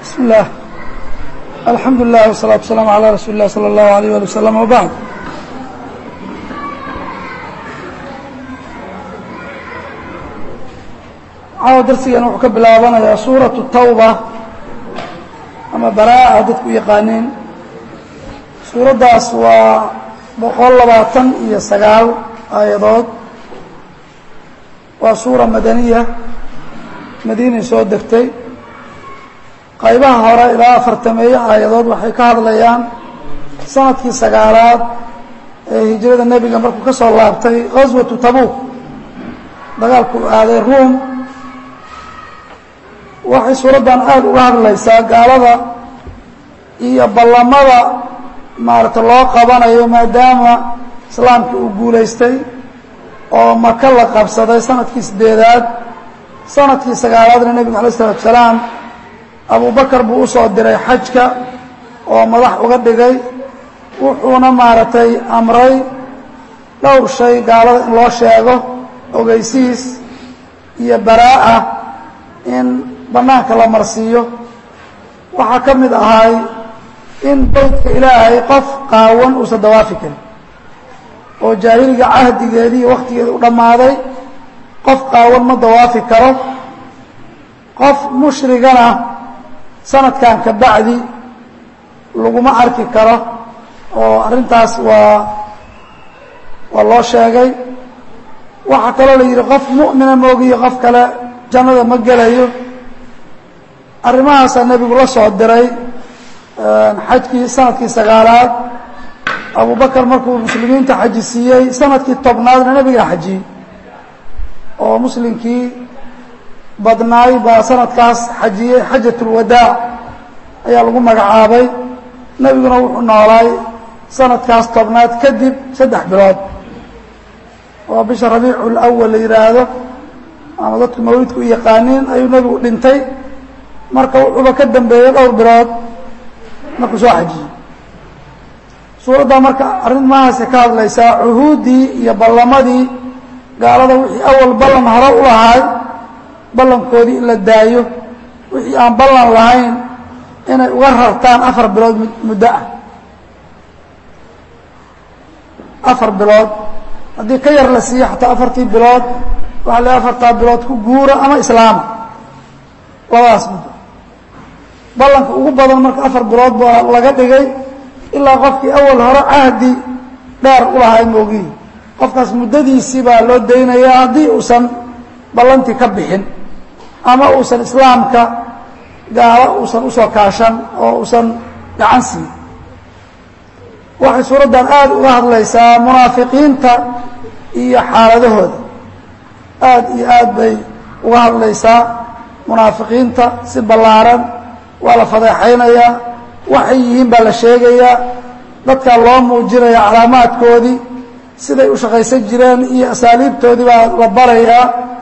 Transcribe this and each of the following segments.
بسم الله الحمد لله والصلاة والسلام على رsuل الlah صلى الله عليه ولي وسلم وبعد caawa darsigan wuxuu ka bilaabanayaa suuraة الtawbة ama baraa'a dadku yaqaaniin suuraddaas waa boqol labaatan iyo sagaal aayadood waa suura madaniya madiinay soo degtay qaybaha hore ilaa afartameeyo aayadood waxay ka hadlayaan sanadkii sagaalaad ee hijrada nebiga markuu ka soo laabtay gaswatu tabuuk dagaalku aaday ruom waxay suuraddan aada uga hadlaysaa gaalada iyo ballamada maarata loo qabanayo maadaama islaamkii uu guulaystay oo maka la qabsaday sanadkii sideedaad sanadkii sagaalaadna nebigu alay isalatu salaam abubakar buu usoo diray xajka oo madax uga dhigay wuxuuna maaragtay amray dhowr shay gaalada in loo sheego ogeysiis iyo baraa'a in bannaanka la marsiiyo waxaa ka mid ahay in beytka ilaahay qof qaawan uusan dawaafi karin oo jaahiliga cahdigeedii iyo wakhtigeeda u dhammaaday qof qaawan ma dawaafi karo qof mushrigana sanadkan ka bacdi laguma arki karo oo arrintaas waa waa loo sheegay waxaa kaloo la yidhi qof mu'mina moogiyo qof kale jannada ma gelayo arrimahaasaa nebigu la soo diray xajkii sanadkii sagaalaad abubakar markuu muslimiinta xaji siiyey sanadkii tobnaadna nebigaa xajiyey oo muslimkii badnaay baa sanadkaas xajiyey xajat ulwadaac ayaa lagu magacaabay nebiguna wuxuu noolaay sanadkaas tobnaad kadib saddex bilood oo bisha rabiicu lawal la yidhaahdo ama dadku mawlidka u yaqaaniin ayuu nebigu dhintay marka wuxuuba ka dambeeyey dhowr bilood markuu soo xajiyey suuraddaa marka arrimahaasay ka hadlaysaa cuhuuddii iyo ballamadii gaalada wixii awal ballan hore u lahaay ballankoodii in la daayo wixii aan ballan lahayn inay uga rartaan afar bilood muddo ah afar bilood haddii ka yar la siiyo xataa afartii bilood waxaa la afartaa bilood ku guura ama islaama labadaas muddo ballanka ugu badan marka afar bilood baa laga dhigay ilaa qofkii awal hore cahdi dheer u lahay moogihi qofkaas muddadiisii baa loo daynayaa haddii uusan ballantii ka bixin ama uusan islaamka gaalo uusan usoo kaashan oo uusan gacan siin waxay suuraddan aada uga hadlaysaa munaafiqiinta iyo xaaladahooda aada iyo aad bay uga hadlaysaa munaafiqiinta si ballaaran waa la fadeexaynayaa waxay yihiin baa la sheegayaa dadkaa loo muujinaya calaamaadkoodii siday u shaqaysan jireen iyo asaaliibtoodii baa la barayaa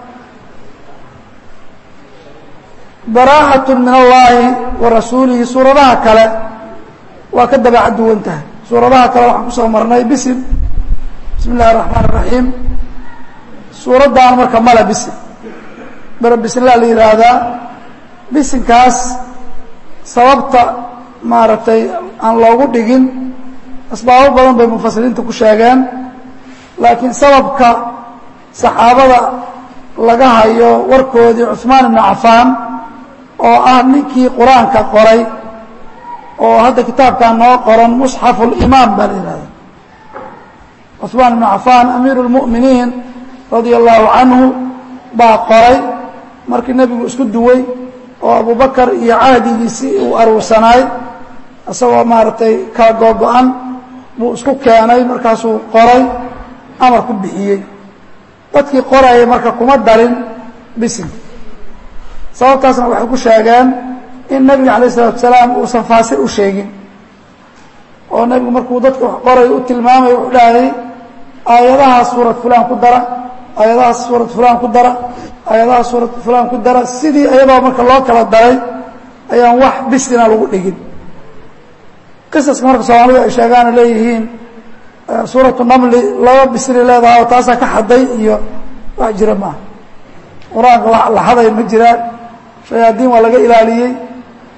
baraaءaة min اllahi wa rasuulihi suuradaha kale waa ka dabeecad duwan tahay suuradaha kale waxaan kusoo marnay bisim bismi اllahi الرaحmaan الرaحiim suuraddan marka male bisim bere bisinlaa la yidhaahdaa bisinkaas sababta maaragtay aan loogu dhigin asbaabo badan bay mufasiriinta ku sheegeen laakiin sababka saxaabada laga hayo warkoodii cuثmaan ibnu cafaan oo ah ninkii qur-aanka qoray oo hadda kitaabkan noo qoran musxafu اlimaam baa la yihahda cuثmaan ibnu cafaan amiiru اlmu'miniin radia allahu canhu baa qoray markii nebigu isku duway oo abubakar iyo cahdigiisii uu aruursanaay isagoo maaragtay kala googo-an buu isku keenay markaasuu qoray amar ku bixiyey dadkii qorayay marka kuma darin bisin sababtaasna waxay ku sheegeen in nebiga alayه الsalatu salaam uusan faasir u sheegin oo nebigu markuu dadka wax qoray u tilmaamay wuxuu dhahayay aayadahaas suurad fulaan ku dara aayadahaas suurad fulaan ku dara aayadahaas suurad fulaan ku dara sidii iyadoo marka loo kala daray ayaan wax bisina lagu dhigin qisaska marka soomaalidu ay sheegaana leeyihiin suuratu namli laba bisri leedaha oo taasaa ka xaday iyo wax jira maaha qur-aanka la xaday ma jiraan shayaadiin waa laga ilaaliyey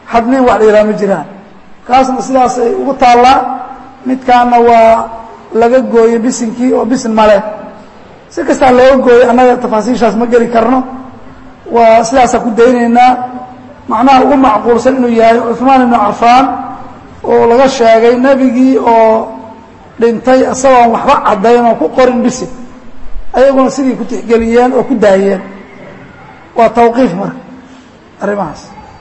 xadniin wax la yidhaha ma jiraan kaasna sidaasay ugu taallaa midkaana waa laga gooyey bisinkii oo bisin male si kastaa looga gooyey annaga tafaasiishaas ma geli karno waa sidaasaan ku daynaynaa macnaha ugu macquulsan inuu yahay cuثmaan ibnu cafaan oo laga sheegay nebigii oo dhintay isagoon waxba caddayn oo ku qorin bisin ayaguna sidii ku tixgeliyeen oo ku daayeen waa tawqiif marka arrimahaas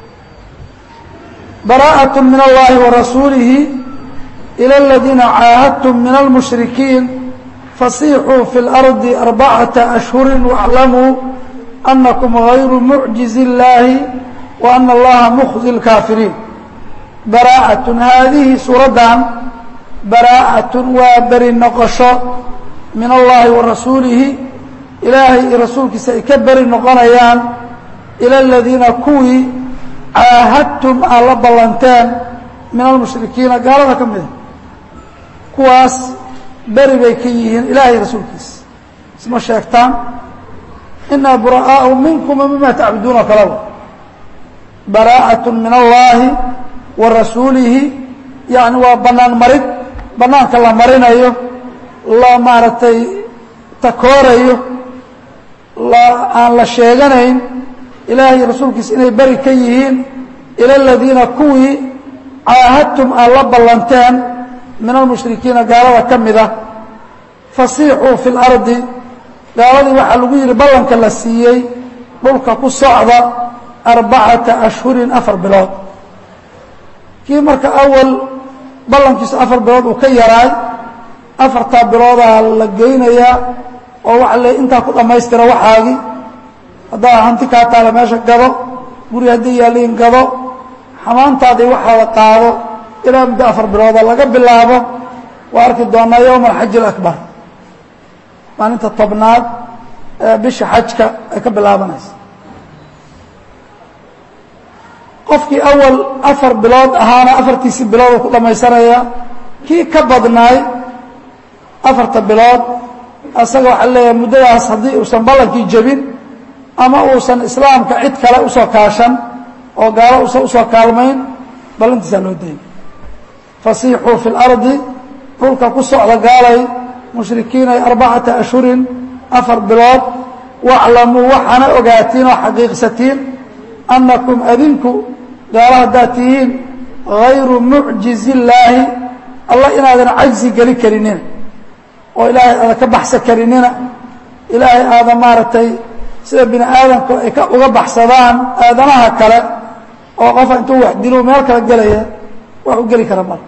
bara'aة min اllahi warasuulihi ilى اladiina caahadtum min almushrikiin fasiixuu fi اlardi arbacaةa ashhuri waاclamuu anakum غayru mucjizi اllahi wa ana allaha mkhzi اlkaafiriin bara'aة haadihi suuraddan bara'aة waa beri noqosho min allahi wa rasuulihi ilaahay iyo rasuulkiisa ay ka beri noqonayaan ila aladiina kuwii caahadtum aad la ballanteen min almushrikiina gaalada ka mida kuwaas beri bay ka yihiin ilaahay rasuulkiisa isma sheegtaan inaa bura'aau minkum wa mima tacbuduuna kalaba bara'aة min allahi wa rasuulihi yani waa banaan marid banaanka la marinayo la maaragtay takoorayo aan la sheeganayn ilaahay rasuulkiisa inay beri ka yihiin ila aladiina kuwii caahadtum aad la ballanteen min almushrikiina gaalada ka mid ah fasiixuu fi اlardi gaaladii waxaa lagu yidhi ballanka la siiyey dhulka ku socda arbacata ashhurin afar bilood kii marka awal ballankiisu afar bilood uu ka yaraay afartaa biloodaa la geynayaa oo waxa le intaa ku dhammaystira waxaagii haddaa hanti kaa taala meesha gado guri haddii yaaliin gado xamaantaadii waxaada qaado ilaa muddo afar bilooda laga bilaabo waa arki doonaa yowma alxaji alaكbar maalinta tobnaad ee bisha xajka ay ka bilaabanaysa qofkii awal afar bilood ahaana afartiisii bilood ku dhammaysanaya kii ka badnaay afarta bilood asaga waxaa leeyahay muddadaas haddii uusan ballankii jebin ama uusan islaamka cid kale usoo kaashan oo gaalo usan usoo kaalmayn ballantiisaa loo dayay fasiixuu fi اlardi dhulka ku socda gaalay mushrikiinay arbacata ashhurin afar bilood waclamuu waxaana ogaatiin oo xaqiiqsatiin annakum adinku gaalo haddaad tihiin hayru mucjizi illaahi allah inaadan cajzi geli karinina oo ilaahay aadan ka baxsan karinina ilaahay aadan maaragtay sida bini aadamku ay ka uga baxsadaan aadanaha kale oo qofa intuu wax dilo meel kala gelaya wax u geli kara mar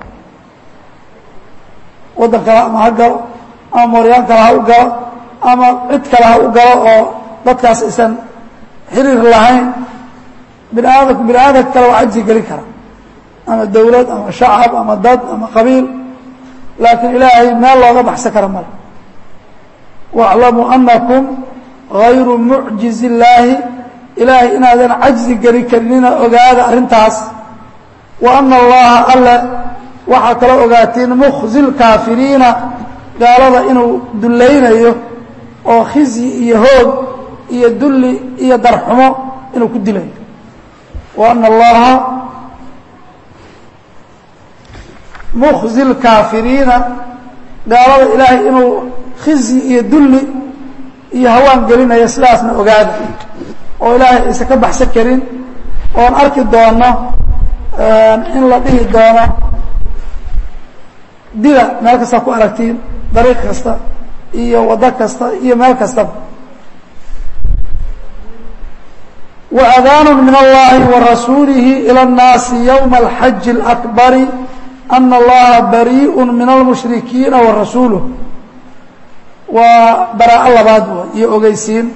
waddan kale ama ha galo ama mooryaan kale ha u galo ama cid kale ha u galo oo dadkaas aysan xiriir lahayn bini aadamku bini aadamka kale waa cajzi gelin kara ama dawlad ama shacab ama dad ama qabiil laakiin ilaahay meel looga baxsan kara male waaclamuu anakum hayru mucjizi illaahi ilaahay inaadan cajzi geli karinina ogaada arrintaas wa ana allaha alle waxaa kaloo ogaatiin mukhzi lkaafiriina gaalada inuu dullaynayo oo khizyi iyo hoog iyo dulli iyo darxumo inuu ku dilayo wa ana allaha mukhzi lkaafiriina gaalada ilaahay inuu khizyi iyo dulli iyo hawaan gelinayo sidaasna ogaada oo ilaahay aysan ka baxsan karin oon arki doono in la dhihi doono dila meel kasta ku aragtiin dariiq kasta iyo waddo kasta iyo meel kastaba وأdاn min الlahi وrasuulihi ilى الnaasi yومa الxaji الأكbari أna اllaha barيء min الmuشhrikiina وarasuuluه waa baraaءo labaad iyo ogeysiin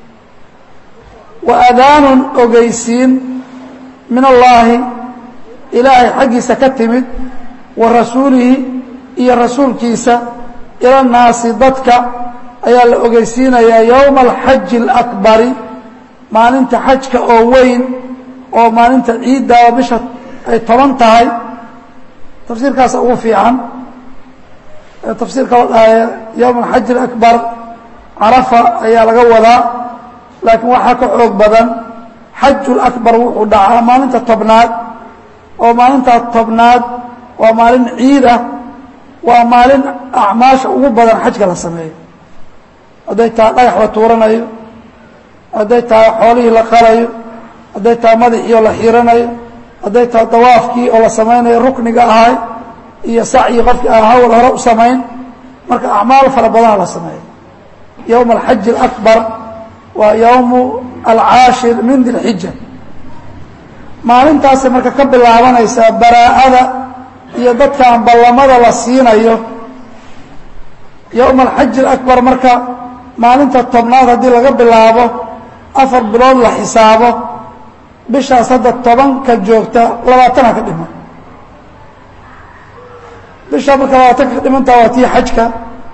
وأdaanun ogeysiin min اllahi ilaahay xaggiisa ka timid wa rasuulihi iyo rasuulkiisa ilى الnaasi dadka ayaa la ogeysiinayaa yowma alxaji اlakbari maalinta xajka oo weyn oo maalinta ciidda oo bisha ay toban tahay tafsiirkaasa ugu fiican tafsiirka la dhahaya yowma alxaji اlakbar carafa ayaa laga wadaa laakiin waxaa ka xoog badan xaju lakbar wuxuu dhacaa maalinta tobnaad oo maalintaa tobnaad waa maalin ciid ah waa maalin acmaasha ugu badan xajka la sameeyo hadday tahay dhagax la tuuranayo hadday tahay xoolihii la qalayo hadday tahay madaxii oo la xiiranayo hadday tahay dawaafkii oo la samaynayo rukniga ahay iyo sacyi qofkii aan hawl hore u samayn marka acmaal fara badana la sameeyo yowma alxaji alakbar waa yowmu alcaashir min dilxija maalintaasay marka ka bilaabanaysaa baraa'ada iyo dadkaan ballamada la siinayo yowma alxaji alakbar marka maalinta tobnaad haddii laga bilaabo afar bilood la xisaabo bishaas hadda tobanka joogta labaatana ka dhiman bishaa marka labaatanka ka dhimantaa waa tii xajka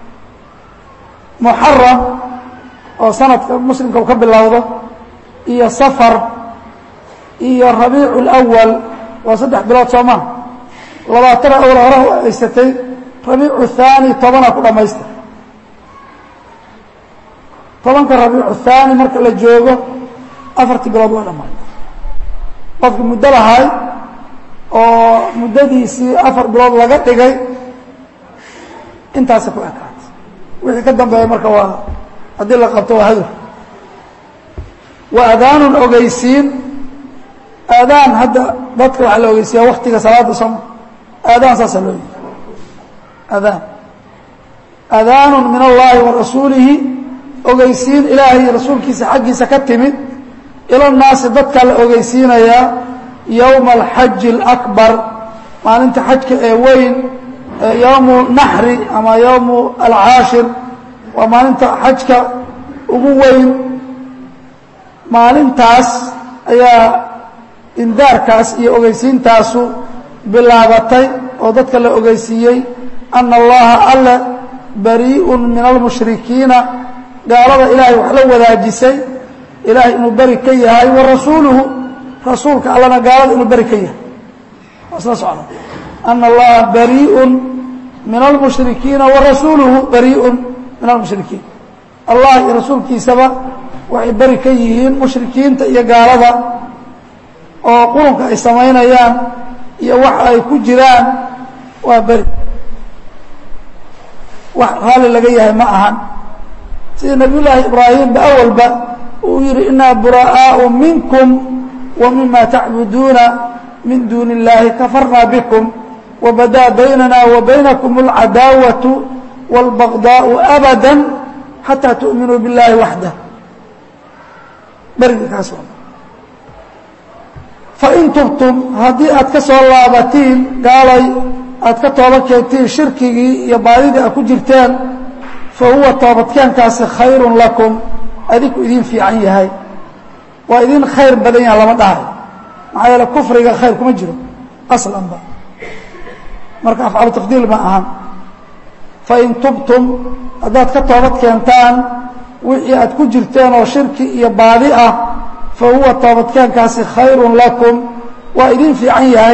muxaram oo sanadka muslimka u ka bilowdo iyo safar iyo rabiicu اlأwal waa saddex bilood soo maa labaatana awal hore u haysatay rabiicu thaani tobana ku dhamaystir tobanka rabiicu thaani marka la joogo afartii bilood waa dhammaay qofki muddo lahay oo muddadiisii afar bilood laga dhigay intaasa ku ekaatay wixii ka dambeeya marka waa haddii la qabto waa hadur wa adaanun ogeysiin aadaan hadda dadka waxaa la ogeysiiyaa waktiga salaada sooma aadaan saasaa loo yii adaan adaanun min allahi wa rasuulihi ogeysiin ilaahay iyo rasuulkiisa xaggiisa ka timid ila naasi dadkaa la ogeysiinayaa yowma alxaji alakbar maalinta xajka ee weyn yowmu naxri ama yowmu alcaashir waa maalinta xajka ugu weyn maalintaas ayaa indaarkaas iyo ogeysiintaasu bilaabatay oo dadka la ogeysiiyey ana allaha alle barii'un min almushrikiina gaalada ilaahay wax la wadaajisay ilaahay inuu beri ka yahay wa rasuuluhu rasuulka allana gaalada inuu beri ka yahay waa isla socda ana allaha barii'un min almushrikiina wa rasuuluhu barii'un min almushrikiin allah iyo rasuulkiisaba waxay beri ka yihiin mushrikiinta iyo gaalada oo qurunka ay samaynayaan iyo waxa ay ku jiraan waa beri wax raalli laga yahay ma ahan sida nabiy llaahi ibraahimba awalba uu yihi inaa buraa'aau minkum wa mima tacbuduuna min duuni اllahi kafarna bikum wbadaa baynana wa baynakum اlcadaawatu wاlbagdaau abada xataa tu'minuu biاllahi waxdah berigi kaas fain tubtum haddii aad ka soo laabatiin gaalay aad ka tooba keentiin shirkigii iyo baadidii aad ku jirteen fa huwa toobadkeenkaasi khayrun lakum adinku idin fiican yahay waa idin khayr badan yaha lama dhahay maxaa yeele kufriga khayr kuma jiro aslanba marka afcalu tafdiil ma ahan fain tubtum haddaad ka toobad keentaan wixii aad ku jirteen oo shirki iyo baadi ah fa huwa toobadkeenkaasi khayrun lakum waa idin fiican yahay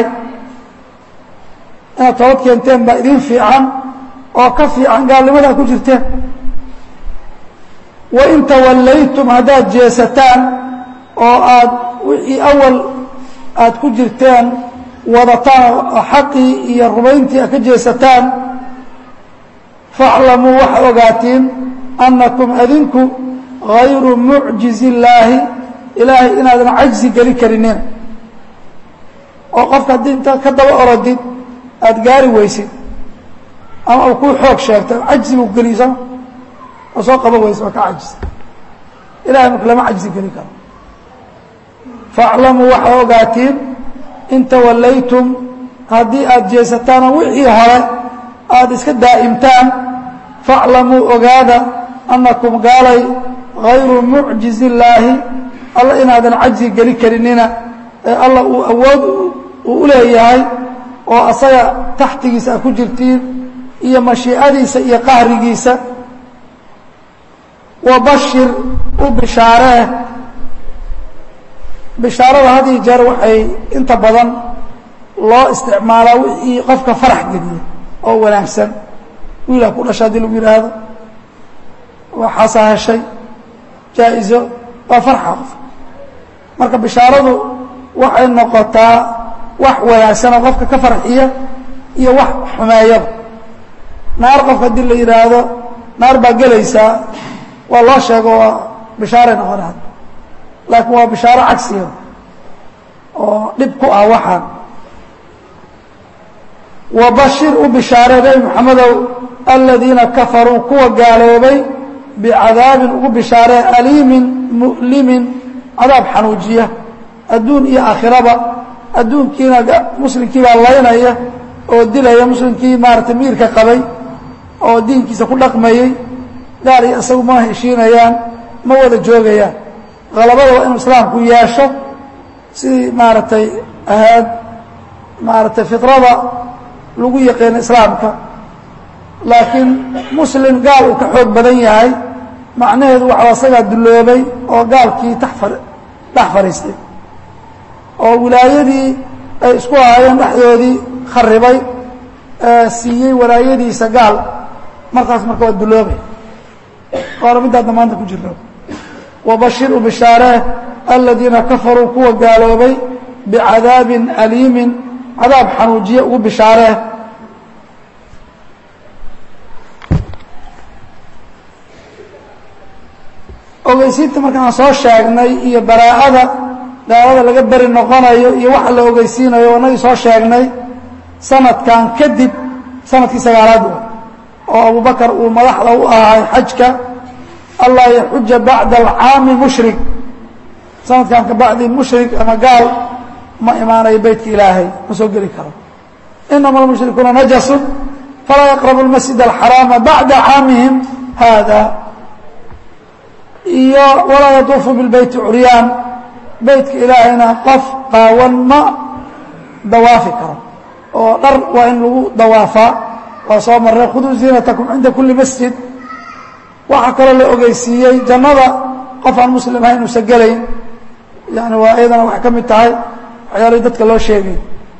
inaad toobad keenteen baa idin fiican oo ka fiican gaalnimada aad ku jirteen wain tawallaytum haddaad jeesataan oo aad wixii awal aad ku jirteen wadataan oo xaqii iyo rumayntii aad ka jeesataan faaclamuu waxaa ogaatiin annakum adinku hayru mucjizi illaahi ilaahay inaadan cajzi geli karinin oo qofka haddii intaad ka daba orodid aada gaari weysid ama uu kuu xoog sheegto cajzigu geliysama oo soo qaban weysa waa ka cajis ilahay marka lama cajzi geli karo faaclamuu waxaa ogaatiin in tawallaytum haddii aada jeesataan oo wixii hore aada iska daa'imtaan faaclamuu ogaada annakum gaalay hayru mucjizi illaahi alla inaadan cajzi geli karinina ee alla uu awood uu u leeyahay oo asaga taxtigiisa aad ku jirtiin iyo mashiicadiisa iyo qahrigiisa wa bashir u bishaaree bishaarada had iyo jeer waxay inta badan loo isticmaalaa wixii qofka farax geliya oo wanaagsan wiilaa ku dhasha haddii lagu yidhaahdo waxaasaa heshay jaa-izo waa farxa qof marka bishaaradu waxay noqotaa wax wanaagsanoo qofka ka farxiya iyo wax xumeeyaba naar qofka haddii la yidhaahdo naar baa gelaysaa waa loo sheego waa bishaaray noqonaa laakiin waa bishaaro cagsiga oo dhib ku ah waxaan wabashir u bishaaree nebi moxamedow aladiina kafaruu kuwa gaaloobay bicadaabin ugu bishaaree aliimin mu'limin cadaab xanuujiya adduun iyo aakhiraba adduunkiina muslimkii baa laynaya oo dilaya muslimkii maaragtay miirka qabay oo diinkiisa ku dhaqmayey gaal iyo isagu ma heshiinayaan ma wada joogayaan halabada waa inuu islaamku yeesho sidii maaragtay ahaad maaragtay fitrada lagu yaqiino islaamka laakiin muslim gaal uu ka xoog badan yahay macnaheedu waxaa isagaa dulloobay oo gaalkii taxfar dhex fadhiistay oo wilaayadii ay isku ahaayeen dhexdoodii kharibay siiyey walaayadiisa gaal markaas marka waa dulloobay waana middaadna maanta ku jirno wabashir u bishaaree aladiina kafaruu kuwa gaaloobay bicadaabin aliimin cadaab xanuujiye ugu bishaaree ogeysiinta markaan soo sheegnay iyo baraa'ada gaalada laga beri noqonayo iyo waxa la ogeysiinayo anagii soo sheegnay sanadkan kadib sanadkii sagaalaad oo abubakar uu madaxda u ahay xajka allaa yaxuja bacda alcaami mushrik sanadkan kabacdi mushrik ama gaal ma imaanayo beytka ilaahay ma soo geli karo inama almushrikuuna najasun falaa yaqrabu lmasjid alxaraama bacda caamihim hada iyo walaa yaduufu bilbeyti curyaan beytka ilaahayna qof qaawan ma dawaafi karo oo dhar waa in lagu dawaafaa waa soo marnay khuduu ziinatakum cinda kuli masjid waxaa kaloo la ogeysiiyey jannada qof aan muslim ahayn uusa gelayn yani waa iyadana waxay ka mid tahay waxyaalihii dadka loo sheegay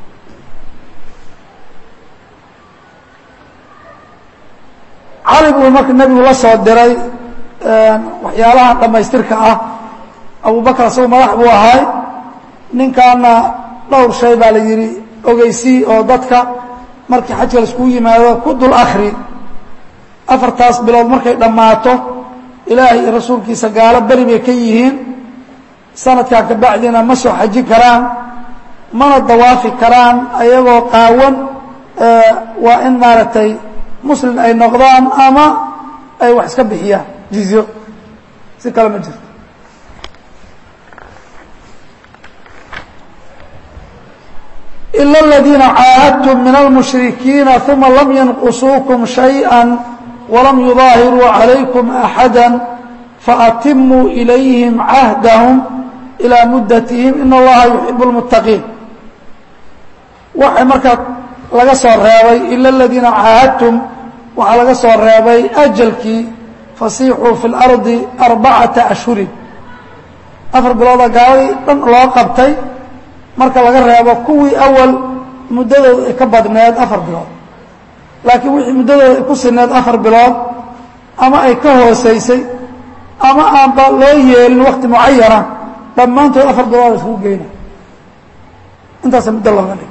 cali buu marka nebigu la soo diray waxyaalaha dhammaystirka ah abubakar isagu madax buu ahay ninkaana dhowr shay baa la yidhi ogeysii oo dadka markii xajka laiskugu yimaado ku dul akri afartaas bilood markay dhammaato ilaahay iyo rasuulkiisa gaalo beri bay ka yihiin sanadkan kabacdina ma soo xaji karaan mana dawaafi karaan ayagoo qaawan waa in maaragtay muslim ay noqdaan ama ay wax iska bixiyaan jizyo si kale ma jirto إلا الذين عاهدتم من المشركين ثم لم ينقصوكم شيئا ولم يظاهروا عليكم أحدا فأتموا إليهم عهدهم إلى مدتهم إن الله يحب المتقين waxay markaa laga soo reebay إلا الذيina caahadتم waxaa laga soo reebay أjلkii فasiixuu في الأرضi أربacaةa أشhurin afar bilooda gaaladii dhan loo qabtay marka laga reebo kuwii awal muddadooda ay ka badneed afar bilood laakiin wixii muddadooda ay ku sineed afar bilood ama ay ka hoosaysay ama aanba loo yeelin wakti mucayana dhammaantood afar bilood iskugu geyna intaasa muddo looga dhig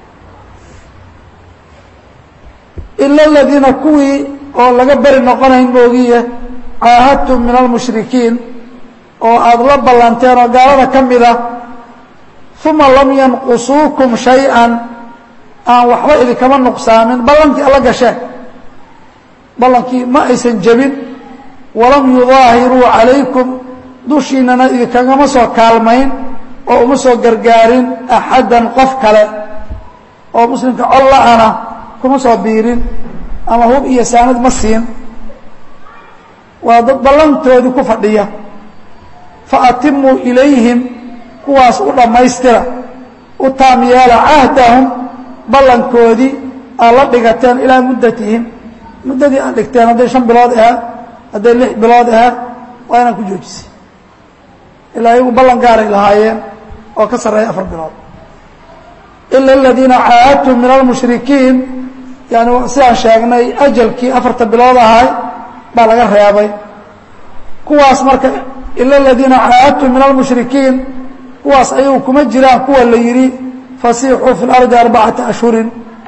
ila aladiina kuwii oo laga beri noqonayn moogiye caahadtum min almushrikiin oo aada la ballanteen oo gaalada ka mida uma lam yanqusuukum shay-an aan waxba idinkama nuqsaamin ballankii alla gasheen ballankii ma aysan jebin walam yudaahiruu calaykum dushiinana idinkagama soo kaalmayn oo uma soo gargaarin axaddan qof kale oo muslimka colla-ana kuma soo biirin ama hub iyo saanad ma siin waa dad ballantoodii ku fadhiya faatimuu ilayhim kuwaas u dhammaystira u taam yeela cahdahum ballankoodii aad la dhigateen ilaa muddatihim muddadii aad dhigteen hadday shan bilood ahaad hadday lix bilood ahaad waa inaad ku joojisay ilaa iyagu ballan gaaray lahaayeen oo ka sarreeya afar bilood ila aladiina caahadtum min almushrikiin yani sidaan sheegnay ajalkii afarta bilood ahay baa laga reebay kuwaas marka ila aladiina caahadtum min almushrikiin kuwaas ayagu kuma jiraan kuwa la yidhi fasiixuu fi اlardi arbacata ashhurin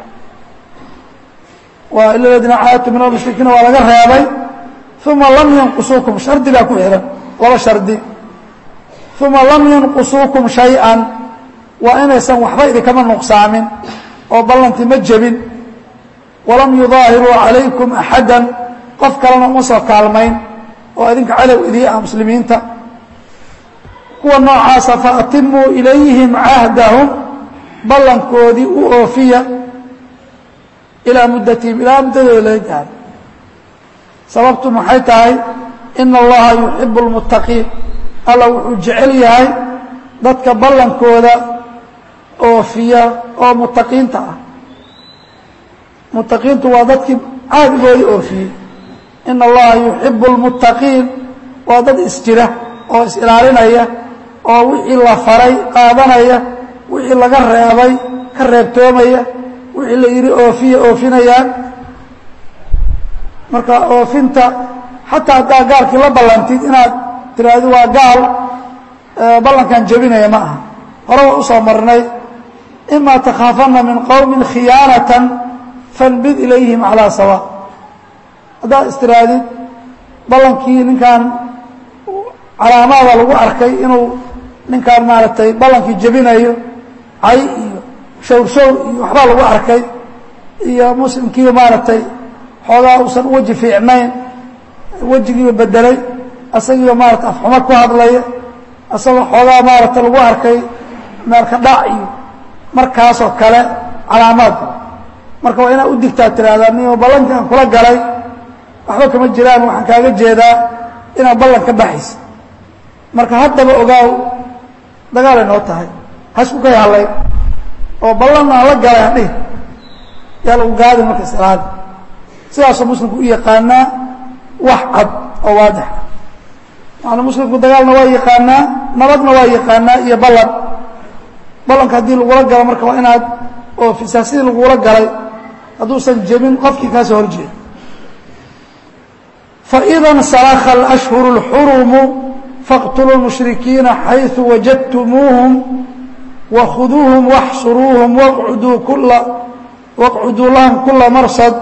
waa ila ladiina caadtu min almushrikiina waa laga reebay uma lam yanqusuukum shardi baa ku xihan laba shardi uma lam yanqusuukum shay-an waa inaysan waxba idinkama nuqsaamin oo ballantii ma jebin walam yudaahiruu calaykum axada qof kalena uma soo kaalmayn oo idinka cadow idii ah muslimiinta kuwa noocaasa faatimuu ilayhim cahdahum ballankoodii u oofiya ilaa muddatihim ilaa muddadooda laga gaaro sababtu maxay tahay ina allaha yuxibu lmuttaqiin alla wuxuu jecel yahay dadka ballankooda oofiya oo muttaqiinta ah muttaqiintu waa dadkii caadigooda oofiyey ina allaha yuxibu lmuttaqiin waa dad isjira oo is-ilaalinaya oo wixii la faray qaadanaya wixii laga reebay ka reebtoomaya wixii la yidhi oofiya oofinayaan marka oofinta xataa haddaa gaalkii la ballantid inaad tiraahdo waa gaal ballankan jebinaya ma aha hore waa usoo marnay ima takhaafana min qowmin khiyaanatan fanbid ilayhim calaa sawa haddaad istiraadid ballankii ninkan calaamaada lagu arkay inuu ninkaan maaragtay ballankii jebinayo cay iyo shawr shawr iyo waxbaa lagu arkay iyo muslimkii maaragtay xoogaa uusan weji fiicnayn wejigiiba bedelay asagiiba maarata afxumo ku hadlaya asagoo xoogaa maaragta lagu arkay meelka dhac iyo markaasoo kale calaamaadka marka waa inaad u digtaa tiraahdaa nimo ballankii aan kula galay waxba kama jiraan waxaan kaaga jeedaa inaad ballan ka baxaysa marka haddaba ogaaw dagaalay noo tahay hasku kay hadlay oo ballan aan la galay hadhihi yaa lagu gaadi marka islaada sidaasoo muslimku u yaqaanaa wax cad oo waadix maana muslimku dagaalna waa yaqaanaa nabadna waa yaqaanaa iyo ballan ballanka haddii lagula galo marka waa inaad oofisaa sidii lagula galay hadduusan jebin qofkii kaa soo horjeeda faإida اnsalakha اlأshhuru اlxurumu fاqtuluu الmushrikiina xayثu wajadtumuuhum wakhuduuhum waxsuruuhum waqcuduu kula waqcuduu lahum kula marsad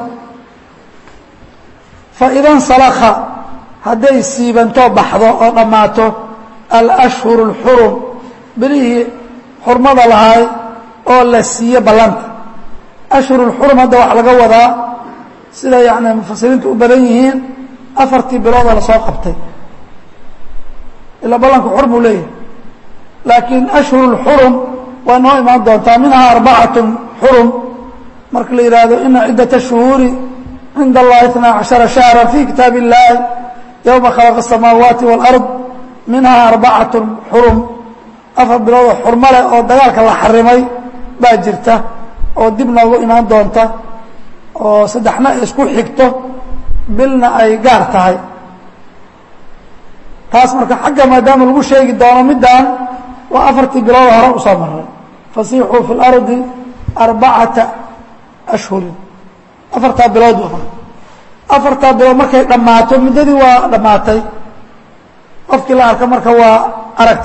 faida nsalakha hadday siibantoo baxdo oo dhammaato alأshhuru اlxurum bilihii xurmada lahaay oo la siiye ballanta ashhur اlxurum hadda waxaa laga wadaa sida yani mufasiriintu u badan yihiin afartii biloodoo lasoo qabtay ilaa ballanku xur buu leeyahay laakiin ashhur اlxurum waa noo imaan doontaa minhaa arbacatun xurum marka la yidhaahdo ina ciddaة الshuhuuri cinda اllahi اثnaa caشhara شhahra fi kitaab الlahi yowma khalaqa الsamaawaati wاlأrض minhaa arbacatun xurum afar biloodoo xurmo leh oo dagaalka la xarimay baa jirta oo dib noogu imaan doonta oo saddexna ay isku xigto bilna ay gaar tahay taas marka xagga maadaama lagu sheegi doono middaan waa afartii bilood hore usoo maray fasiixuu fi اlardi arbacata ashhurin afartaa bilood waa afartaa bilood markay dhammaato muddadii waa dhammaatay qofkii la arka marka waa aragti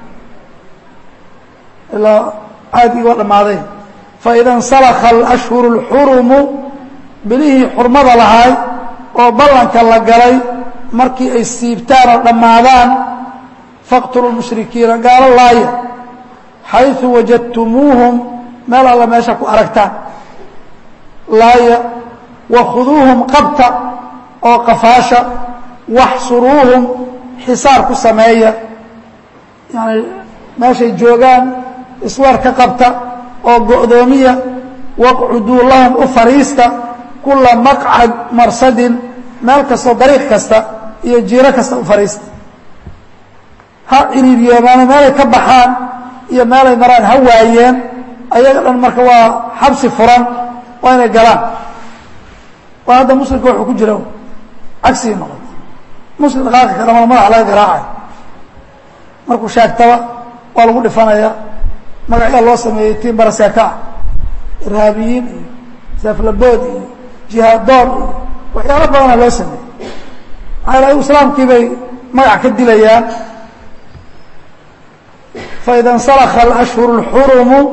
ilaa caadigii waa dhammaaday faida اnsalakha اlأshhuru اlxurumu bilihii xurmada lahaay oo ballanka la galay markii ay siibtaan oo dhammaadaan faqtuluu mushrikiina gaalo laaya xayثu wajadtumuuhum meel alla meesha ku aragtaan laaya wakhuduuhum qabta oo qafaasha waxsuruuhum xisaar ku sameeya yani meeshay joogaan isweer ka qabta oo go'doomiya waqcuduu lahum u fariista kula maqcad marsadin meel kastoo dariiq kasta iyo jiiro kasta u fariista ha ciriiriyoomaano meelay ka baxaan iyo meelay maraan ha waayeen ayaga dhan marka waa xabsi furan waa inay galaan waa hadda muslimka wuxuu ku jira cagsigii noqotay muslim dhaqaaqi kara mala madaxa laga garaacay markuu sheegtaba waa lagu dhifanaya magacyaa loo sameeyey tiin baraseeka ah irhaabiyiin iyo seeflabood iyo jihaadoon iyo waxyaalo badana loo sameeyey maxaa yal ayagu islaamkii bay magac ka dilayaan faida اnsalakha اlأshhuru اlxurumu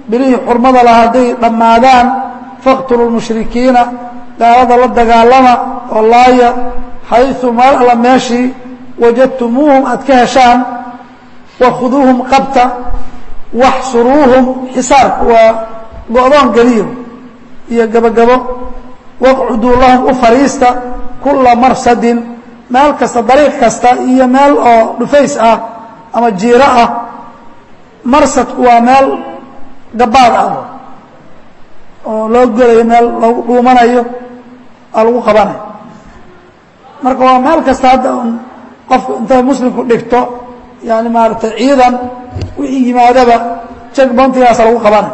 bilihii xurmada laha hadday dhammaadaan faqtulu lmushrikiina gaalada la dagaalama oo laaya xayثu meel alla meeshii wajadtumuuhum aad ka heshaan wakhuduuhum qabta waxsuruuhum xisaarku waa go-doon geliyo iyo gebagabo waqcuduu lahum u fariista kula marsadin meel kasta dariiq kasta iyo meel oo dhufays ah ama jiiro ah marsadku waa meel gabaad ah oo loo gelayo meel lagu dhuumanayo oo lagu qabanayo marka waa meel kasta hadda un qofku intay muslimku dhigto yani maaragtay ciidan wixii yimaadaba jeg bantigaasa lagu qabanayo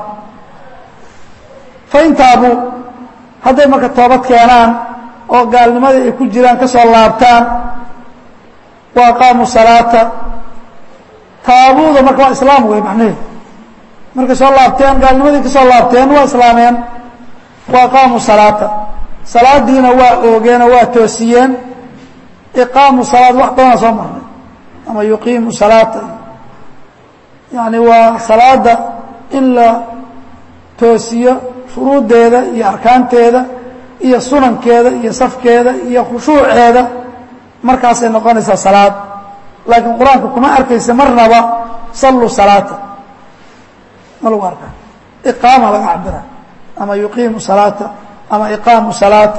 fain taabuu hadday marka toobad keenaan oo gaalnimadii ay ku jiraan ka soo laabtaan wa aqaamuu salaata taabuuda marka waa islaam wey macnaheedu markay soo laabteen gaalnimadii ka soo laabteen waa islaameen wa aqaamuu salaata salaadiina waa oogeenoo waa toosiyeen iqaamu salaad wax badanaa soo marnay ama yuqiimu salaata yani waa salaada in la toosiyo shuruuddeeda iyo arkaanteeda iyo sunankeeda iyo safkeeda iyo khushuuceeda markaasay noqonaysaa salaad laakiin qur-aanka kuma arkaysa marnaba salluu salaata ma lagu arkaa iqaama laga cabira ama yuqiimu salaata ama iqaamu salaati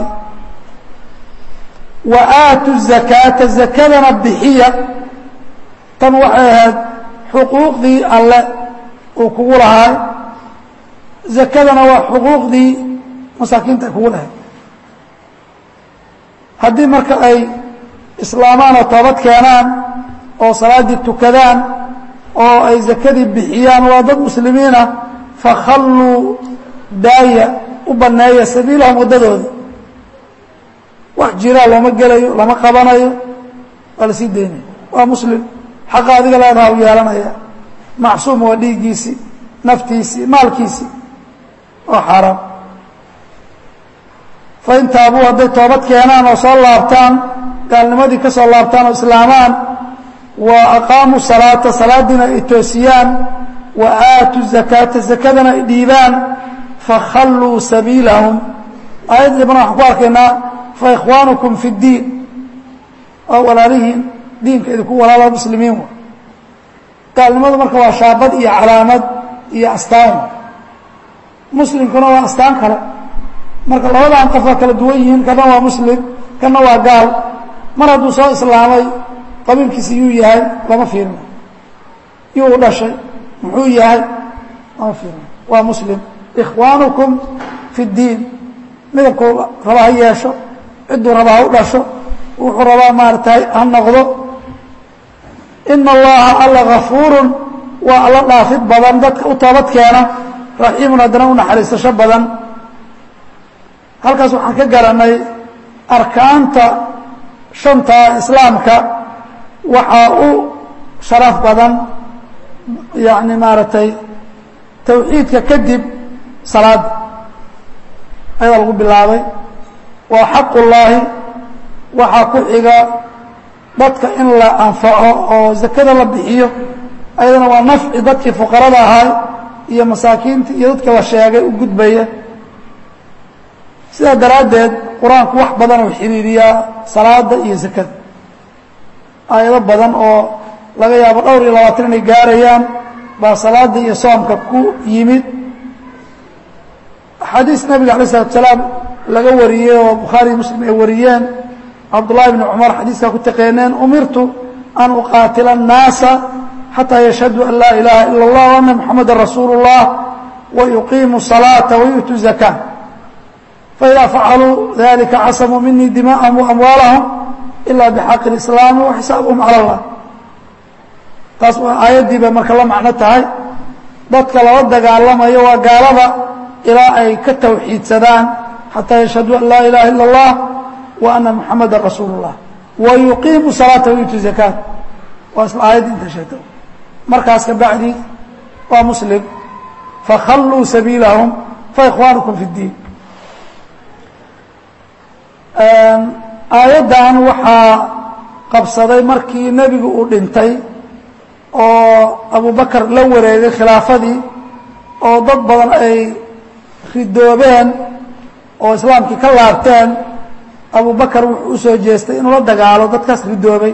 wa aatu zakaata zakadana bixiya tan waxay ahayd xuquuqdii alle uu kugu lahaay zakadana waa xuquuqdii masaakiinta ay kugu lahayd haddii marka ay islaamaan oo toobad keenaan oo salaaddii tukadaan oo ay zakadii bixiyaan waa dad muslimiin ah fakhalluu daaya u banneeya sabiilahum waddadooda wax jiraa looma gelayo lama qabanayo waa la sii daynaya waa muslim xaqa adiga leedaha u yeelanaya macsuum waa dhiiggiisii naftiisii maalkiisii oo xaaraam fain taabuu hadday toobad keenaan oo soo laabtaan gaalnimadii ka soo laabtaan oo islaamaan wa aqaamuu salaata salaadiina ay toosiyaan wa aatuu zakaata zakadana ay dhiibaan fakhalluu sabiilahum aayad dibana waxaan ku arkaynaa fa ikhwaanukum fi اddiin oo walaalihiin diinka idinku walaala muslimiin wa gaalnimadu marka waa shaabad iyo calaamad iyo astaan muslimkuna waa astaan kale marka labadan qof waa kala duwan yihiin kana waa muslim kana waa gaal mar hadduu soo islaamay qabiilkiisa yuu yahay lama fiirina yuu u dhashay muxuu yahay lama fiirina waa muslim ikhwaanukum fi اddiin midabkuu raba ha yeesho cidduu raba ha u dhasho wuxuu rabaa maaratay ha noqdo ina allaha alla gafuurun waa alla dhaafid badan dadka u toobad keena raxiimun haddana u naxariisasho badan halkaas waxaan ka garanay arkaanta shanta islaamka waxaa u sharaf badan yani maaragtay tawxiidka kadib salaada ayadaa lagu bilaabay waa xaq ullaahi waxaa ku xiga dadka in la anfaco oo zakada la bixiyo ayadana waa nafci dadkii fuqarada ahaa iyo masaakiinta iyo dadka la sheegay u gudbaya sidaa daraaddeed qur-aanku wax badan oo xiriiriyaa salaada iyo zakada aayado badan oo laga yaabo dhowr iyo labaatan inay gaarayaan baa salaada iyo soomka ku yimid axaadiis nabiga alay slatu salaam laga wariyey oo bukhaariy muslim ay wariyeen cabdullahi bni cumar xadiiskaa ku taqeeneen umirtu an uqaatila الnaasa xataa yashhaduu an laa ilaha ila اllah وana muxamada rasuulu الlah wayuqiimu الصalaaةa wayu'tu الzaka faإida facaluu dalika casamuu minii dima'ahum وamwaalahum ila bxaqi اislaami waxisaabuhum calى اllah taas waa aayaddii bay marka la macno tahay dadka lala dagaalamayo waa gaalada ilaa ay ka tawxiidsadaan xataa yashhaduu an laa ilaha ila اllah wa ana muxamada rasuulu اllah wayuqiimu salaata wayutu zakaat waa isla aayaddi inta sheegta markaas ka bacdi waa muslim fakhalluu sabiilahum faikhwaanukum fi اddiin aayaddan waxaa qabsaday markii nebigu uu dhintay oo abu bakar la wareegay khilaafadii oo dad badan ay ridoobeen oo islaamkii ka laabteen abu bakar wuxuu u soo jeestay inuu la dagaalo dadkaas ridoobay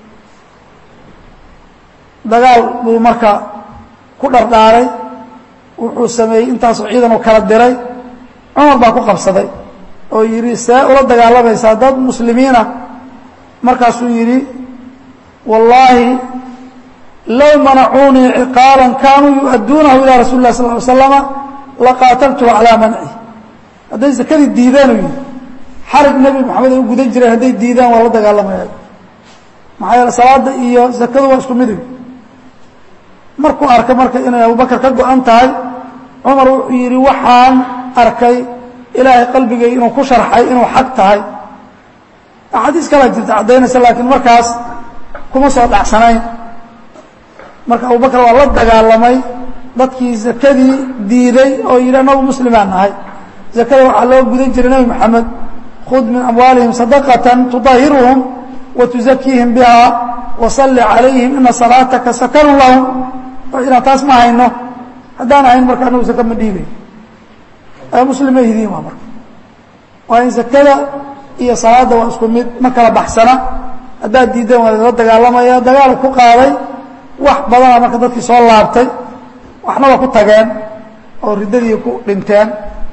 dagaal buu marka ku dhardhaaray wuxuu sameeyey intaasoo ciidan uu kala diray cumar baa ku qabsaday oo yidhi see ula dagaalamaysaa dad muslimiina markaasuu yidhi wallaahi low manacuunii ciqaalan kaanuu yu-adduunahu ilaa rasuli lah sal ly slama laqaataltuhu calaa manci hadday sakadii diideen uu yidhi xarig nebi moxamed ay u gudan jireen hadday diidaan waa la dagaalamaya maxaa yeele salaada iyo zakadu waa isku midig markuu arkay marka inay abubakar ka go-an tahay cumar wuxuu yidhi waxaan arkay ilaahay qalbigay inuu ku sharxay inuu xaq tahay axaadiis kalaa jirta caddaynaysa laakiin markaas kuma soo dhacsanayn marka abubakar waa la dagaalamay dadkii zakadii diiday oo yidhi anagu muslimaan nahay zakada waxaa loo gudan jiray nebi moxamed khud min amwaalihim sadaqatan tudahiruhum wa tuzakiihim biha wasalli calayhim ina salaataka sakanun lahum inaan taas ma hayno haddaan ahayn marka anagu zaka ma dhiibay muslim ma hidiin waa marka waa in zakada iyo salaadda waa isku mid ma kala baxsana haddaad diideen waa la dagaalamaya dagaal ku qaaday wax badana marka dadkii soo laabtay waxna waa ku tageen oo riddadii ku dhinteen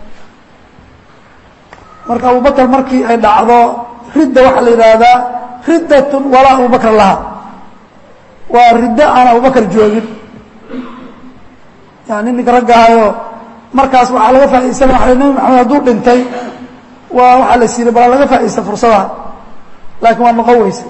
marka abubakar markii ay dhacdo ridda waxaa la yidhaahdaa riddatun walaa abubakar laha waa riddo aan abubakar joogin yani ninka raggahayoo markaas waxaa laga faaidaysana waa nebi maxamed hadduu dhintay waa waxaa la siiyey balaa laga faa'idaysta fursadaha laakiin waa noqon weyse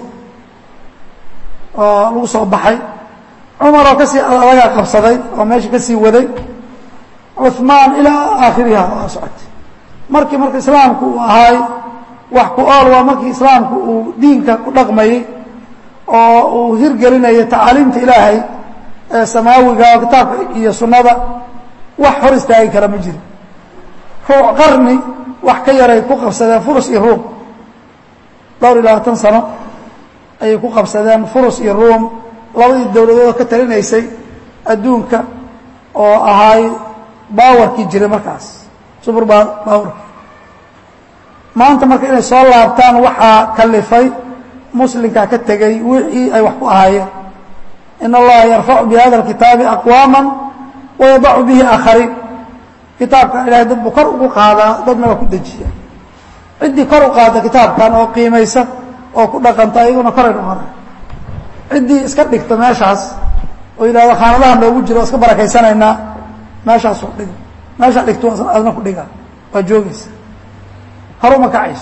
oo lagu soo baxay cumar oo kasii adagaa qabsaday oo meesha kasii waday cuثmaan ilaa aakhiriha waa socotay markii marka islaamku uu ahaay wax ku ool waa markii islaamku uu diinka ku dhaqmayey oo uu hirgelinayay tacaaliimta ilaahay ee samaawiga oo kitaabka iyo sunnada wax hor istaagi kara ma jiro ruuc qarni wax ka yaray ku qabsadeen furus iyo ruum dhowr iyo labaatan sano ayay ku qabsadeen furus iyo ruum labadii dowladood ka talinaysay adduunka oo ahaay baawarkii jiray markaas subur baawarki maanta marka inay soo laabtaan waxaa kalifay muslimkaa ka tegey wixii ay wax ku ahaayeen in allaha yarfacu bi hada اkitaabi aqwaama wayadacu bihi aakhariin kitaabka ilahay dad buu kor ugu qaadaa dadna waa ku dejiya ciddii kor u qaada kitaabkan oo qiimaysa oo ku dhaqanta iyaguna koray noqona ciddii iska dhigta meeshaas oo yidhahdo khaanadaha noogu jiro o iska barakaysanaynaa meeshaasoo dhig meeshaa dhigto adna ku dhiga waa joogaysa haruma kacayso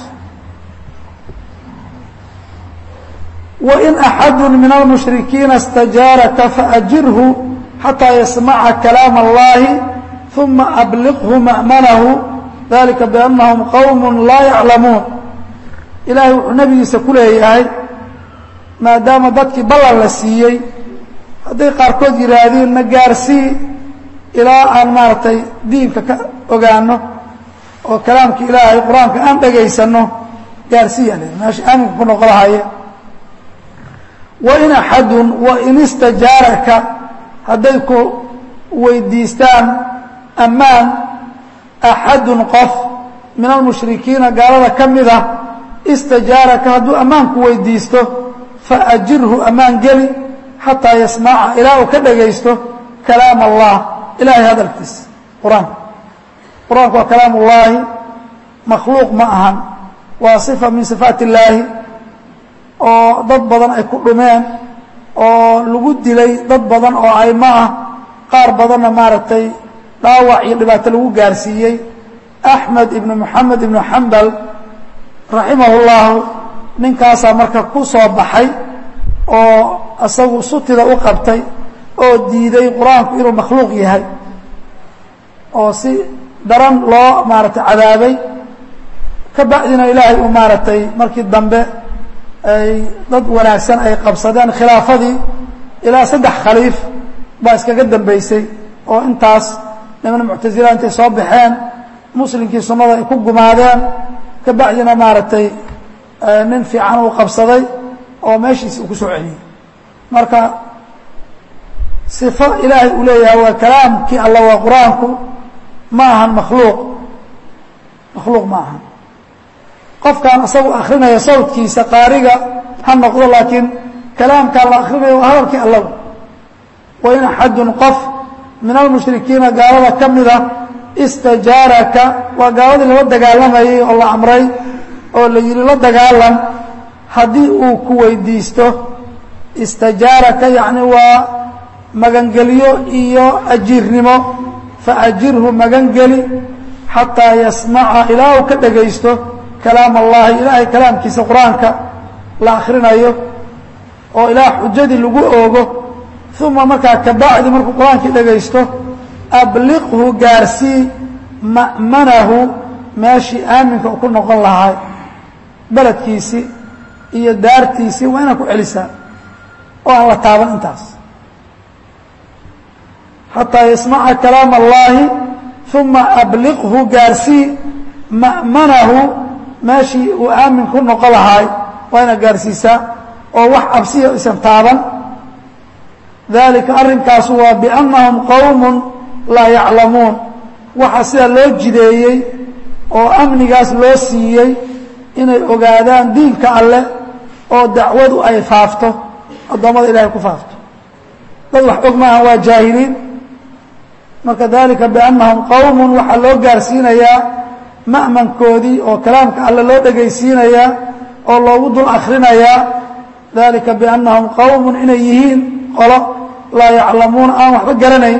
wain axadu min almushrikiina اstajaaraka faajirhu xatىa yasmaca kalaam اllahi ثuma abliqhu ma'manahu dalika biannahum qowm laa yaclamuun ilaahay wuxuu nebigiisa ku leeyahay maadaama dadkii ballan la siiyey hadday qaarkood yidhaahdeen na gaarsii ilaa aan maaragtay diinka ka ogaano oo kalaamka ilaahay qur-aanka aan dhegaysanno gaarsiiya le meesha aaminka ku noqo lahaye wain axadun wain istajaaraka hadday ku weydiistaan ammaan axadun qof min almushrikiina gaalada ka mid ah istajaaraka hadduu ammaanku weydiisto faajirhu ammaan geli xataa yasmaca ilaa uu ka dhagaysto kalaam allah ilahay hadalkiisa qur-aanka qur-aanku waa kalaam ullaahi makhluuq ma ahan waa sifa min sifaat illaahi oo dad badan ay ku dhumeen oo lagu dilay dad badan oo aymo ah qaar badanna maaragtay dhaawac iyo dhibaato lagu gaarsiiyey axmed ibnu moxamed ibnu xambal raximahullahu ninkaasaa marka ku soo baxay oo isagu sutida u qabtay oo diiday qur-aanku inuu makhluuq yahay oo si daran loo maaragtay cadaabay ka bacdina ilaahay uu maaragtay markii dambe ay dad wanaagsan ay qabsadeen khilaafadii ilaa saddex khaliif baa iskaga dambeysay oo intaas niman muctasila intay soo baxeen muslimkii sunnada ay ku gumaadeen ka bacdina maaragtay nin fiican uu qabsaday oo meeshiisi uu ku soo celiyey marka sifo ilaahay uu leeyahay waa kalaamkii alla waa qur-aanku ma ahan makhluuq makhluuq ma ahan qofkan isagu akrinaya sawdkiisa qaariga ha noqdo laakiin kalaamkaa la akrinayo waa hadalkii allaw wain axadun qof min almushrikiina gaalada ka mida istajaaraka waa gaaladii lala dagaalamayay oo la amray oo la yihi la dagaalam haddii uu ku weydiisto istajaaraka yacni waa magangelyo iyo ajiirnimo faajirhu magangeli xataa yasmaca ilaa uu ka dhegaysto kalaam allahi ilaahay kalaamkiisa qur-aanka la akrinayo oo ilaa xujadii lagu oogo uma markaa kabacdi markuu qur-aankii dhegaysto abliqhu gaarsii ma'manahu meeshii aaminka uu ku noqon lahaa beledkiisii iyo daartiisii waa inaad ku celisaa oo aan la taaban intaas xataa yasmaca kalaam allahi uma abliqhu gaarsii ma'manahu meeshii uu aamin ku noqon lahaay waa inaad gaarsiisaa oo wax cabsiya isan taaban dalika arrinkaasu waa biannahum qowmun laa yaclamuun waxaa sidaa loo jideeyey oo amnigaas loo siiyey inay ogaadaan diinka alleh oo dacwadu ay faafto addoommada ilahay ku faafto dad wax og maaha waa jaahiliin marka dalika biannahum qowmun waxaa loo gaarsiinayaa ma'mankoodii oo kalaamka alle loo dhegaysiinayaa oo loogu dul akrinayaa dalika biannahum qowmun inay yihiin qolo laa yaclamuuna aan waxba garanayn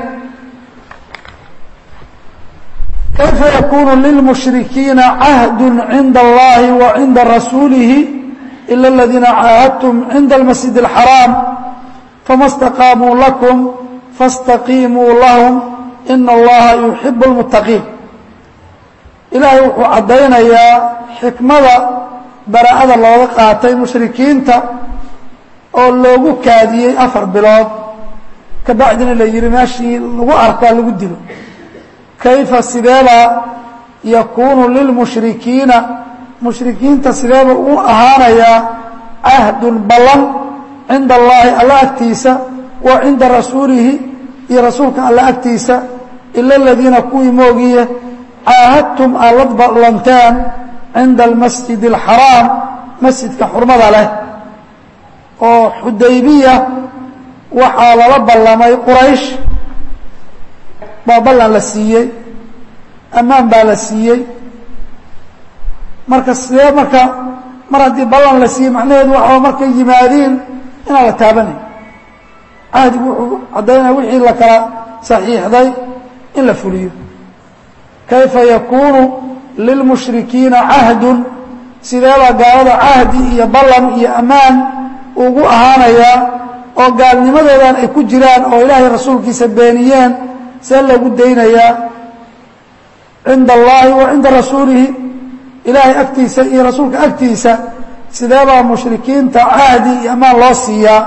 kayfa yakunu lilmushrikiina cahdu cinda allahi wa cinda rasuulihi ila aladiina caahadtum cinda almasjid اlxaraam fama اstaqaamuu lakum faاstaqiimuu lahum ina allaha yuxibu اlmuttaqiin ilaahay wuxuu caddaynayaa xikmada baraa'ada looga qaatay mushrikiinta oo loogu kaadiyey afar bilood kabacdina la yihi meeshii lagu arkaa lagu dilo kayfa sideeba yakuunu lilmushrikiina mushrikiinta sideeba u ahaanayaa cahdun ballan cinda allaahi alla agtiisa wa cinda rasuulihi iyo rasuulka alla agtiisa ila aladiina kuwii moogiye caahadtum aad la ballanteen cinda almasjid alxaraam masjidka xurmada leh oo xudaybiya waxaa lala ballamay quraysh baa ballan la siiyey ammaan baa la siiyey marka sidee marka mar haddii ballan la siiyey macnaheedu waxaa markay yimaadiin inaan la taabanayn cahdigu wuxuu caddaynaya wixii la kala saxiixday in la fuliyo kayfa yakuunu lilmushrikiina cahdun sideebaa gaalada cahdi iyo ballan iyo ammaan ugu ahaanayaa oo gaalnimadoodan ay ku jiraan oo ilaahay rasuulkiisa beeniyeen see lagu daynayaa cinda allaahi wa cinda rasuulihi ilaahay agtiisa iyo rasuulka agtiisa sideebaa mushrikiinta cahdi iyo ammaan loo siiyaa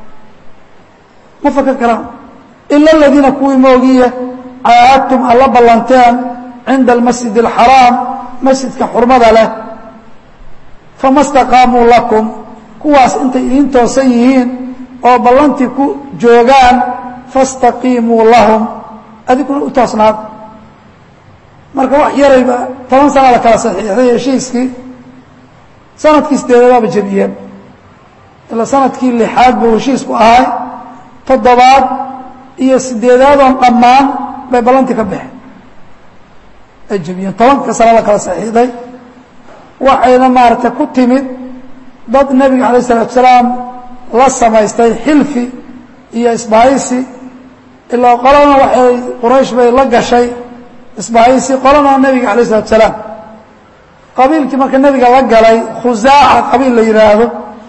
ma fakan karaan ila aladiina kuwii moogiye caahadtum aad la ballanteen cinda almasjid alxaraam masjidka xurmada leh fama staqaamuu lakum kuwaas intay idiin toosan yihiin oo ballantii ku joogaan fastaqiimuu lahum adiguna u toosnaad marka wax yarayba toban sana la kala saxiixday heshiiskii sanadkii sideedabaaba jebiyeen ilaa sanadkii lixaad buu heshiisku ahay toddobaad iyo sideedaadoon dhammaan bay ballantii ka baxeen ay jebiyeen tobanka sana la kala saxiixday waxayna maaragtay ku timid dad nebiga alayه الsalatu salaam la samaystay xilfi iyo isbahaysi ilaa qolana waxay quraysh bay la gashay isbahaysi qolana nebiga alayه الsalatu salaam qabiilkii marka nebiga la galay khusaaca qabiil la yidhaahdo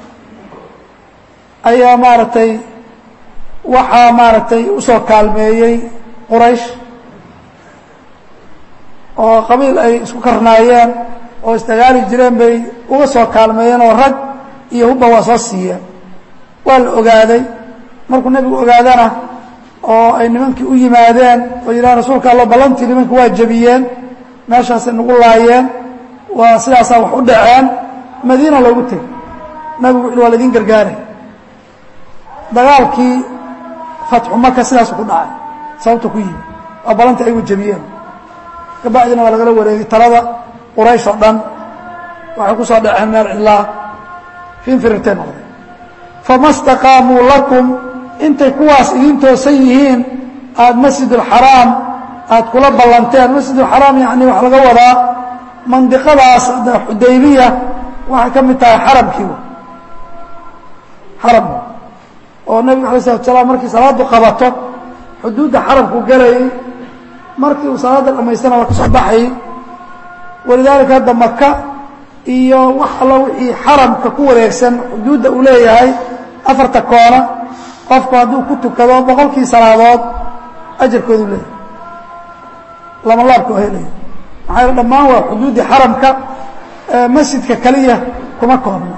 ayaa maaragtay waxaa maaragtay usoo kaalmeeyey quraysh oo qabiil ay isku karnaayeen oo isdagaali jireen bay uga soo kaalmeeyeen oo rag iyo hubba waa soo siiyeen waa la ogaaday markuu nebigu ogaadana oo ay nimankii u yimaadeen oo yidhaha rasuulka allo ballantii nimanka waa jebiyeen meeshaasay nagu laayeen waa sidaasaa wax u dhaceen madiina loogu tegey nabigu wuxu waa laydin gargaaray dagaalkii fatxu maka sidaasu ku dhacay sababta ku yimi waa ballantii ayagu jebiyeen kabacdina waa lagala wareegay talada quraysh oo dhan waxay ku soo dhaceen meel cidlaa finfirirtay noqday fama staqaamuu lakum intay kuwaas idiin toosan yihiin aada masjid alxaraam aada kula ballanteen masjid alxaraam yacni waxaa laga wadaa mandiqadaas hadda xudaybiya waxay ka mid tahay xaramkii xaram oo nebigu alay slatu salaam markii salaaddu qabato xuduudda xaramku gelayay markii uu salaadda dhamaystana waa ka soo baxayay walidaalika hadda maka iyo wax alla wixii xaramka ku wareegsan xuduudda uu leeyahay afarta koona qofku hadduu ku tukado boqolkii salaadood ajarkoodu leeyahay lama laabka waa helaya maxaa yele dhammaan waa xuduuddii xaramka masjidka keliya kuma koobna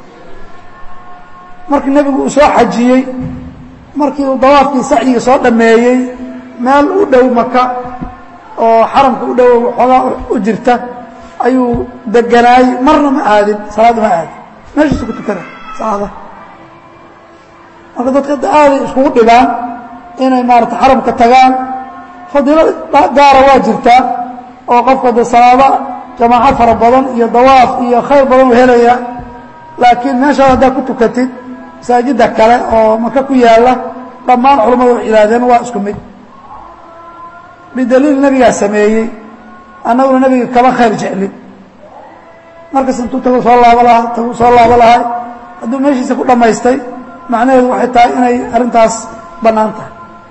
markii nebigu uu soo xajiyey markii uu dawaafkii sacyiga soo dhameeyey meel u dhow maka oo xaramka u dhow waxoogaa u jirta ayuu deganaayey marna ma aadin salaadda ma aadin meeshiisu ku tukana salaada marka dadka hadda aaday iskugu dhigaan inay maarata xaramka tagaan fadiilo gaara waa jirtaa oo qofka de salaado jamaaco fara badan iyo dawaaf iyo khayr badan u helaya laakiin meeshaad haddaad ku tukatid masaajidda kale oo maka ku yaalla dhammaan culammadu waxay yidhahdeen waa isku mid bidaliil nebigaa sameeyey annaguna nebiga kama khayr jeclin markas intuu tagu soo laabo lahaa tagu soo laabo lahay hadduu meeshiisa ku dhammaystay macnaheedu waxay tahay inay arrintaas bannaan tahay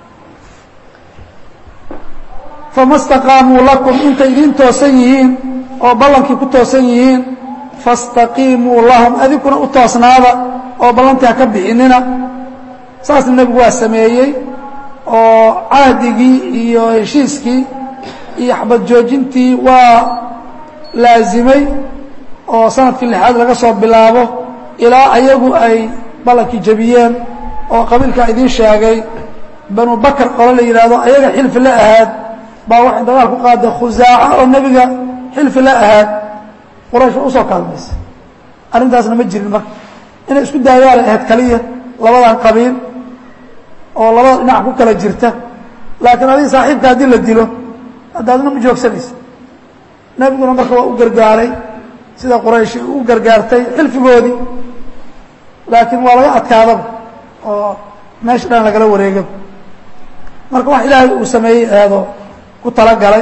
fama staqaamuu lakum intay idiin toosan yihiin oo ballankii ku toosan yihiin fastaqiimuu lahum adinkuna u toosnaada oo ballantii ha ka bixinina saasna nebigu waa sameeyey oo cahdigii iyo heshiiskii iyo xabad joojintii waa laasimay oo sanadkii lixaad laga soo bilaabo ilaa ayagu ay ballankii jebiyeen oo qabiilkaa idiin sheegay banu bakar qole la yidhaahdo ayaga xilfi la ahaad baa waxay dagaal ku qaaday khusaaca oo nebiga xilfi la ahaad quraysh waa usoo kaalmaysay arrintaasna ma jirin marka inay isku daayaalay ahayd kaliya labadan qabiil oo labada dhinac ku kala jirta laakiin adiga saaxiibka haddii la dilo haddaadna ma joogsanaysa nebiguna marka waa u gargaaray sida quraysh u gargaartay xilfigoodii laakiin waa laga adkaadaba oo meesha dhan lagala wareegaba marka wax ilaahay uu sameeyey eedo ku talagalay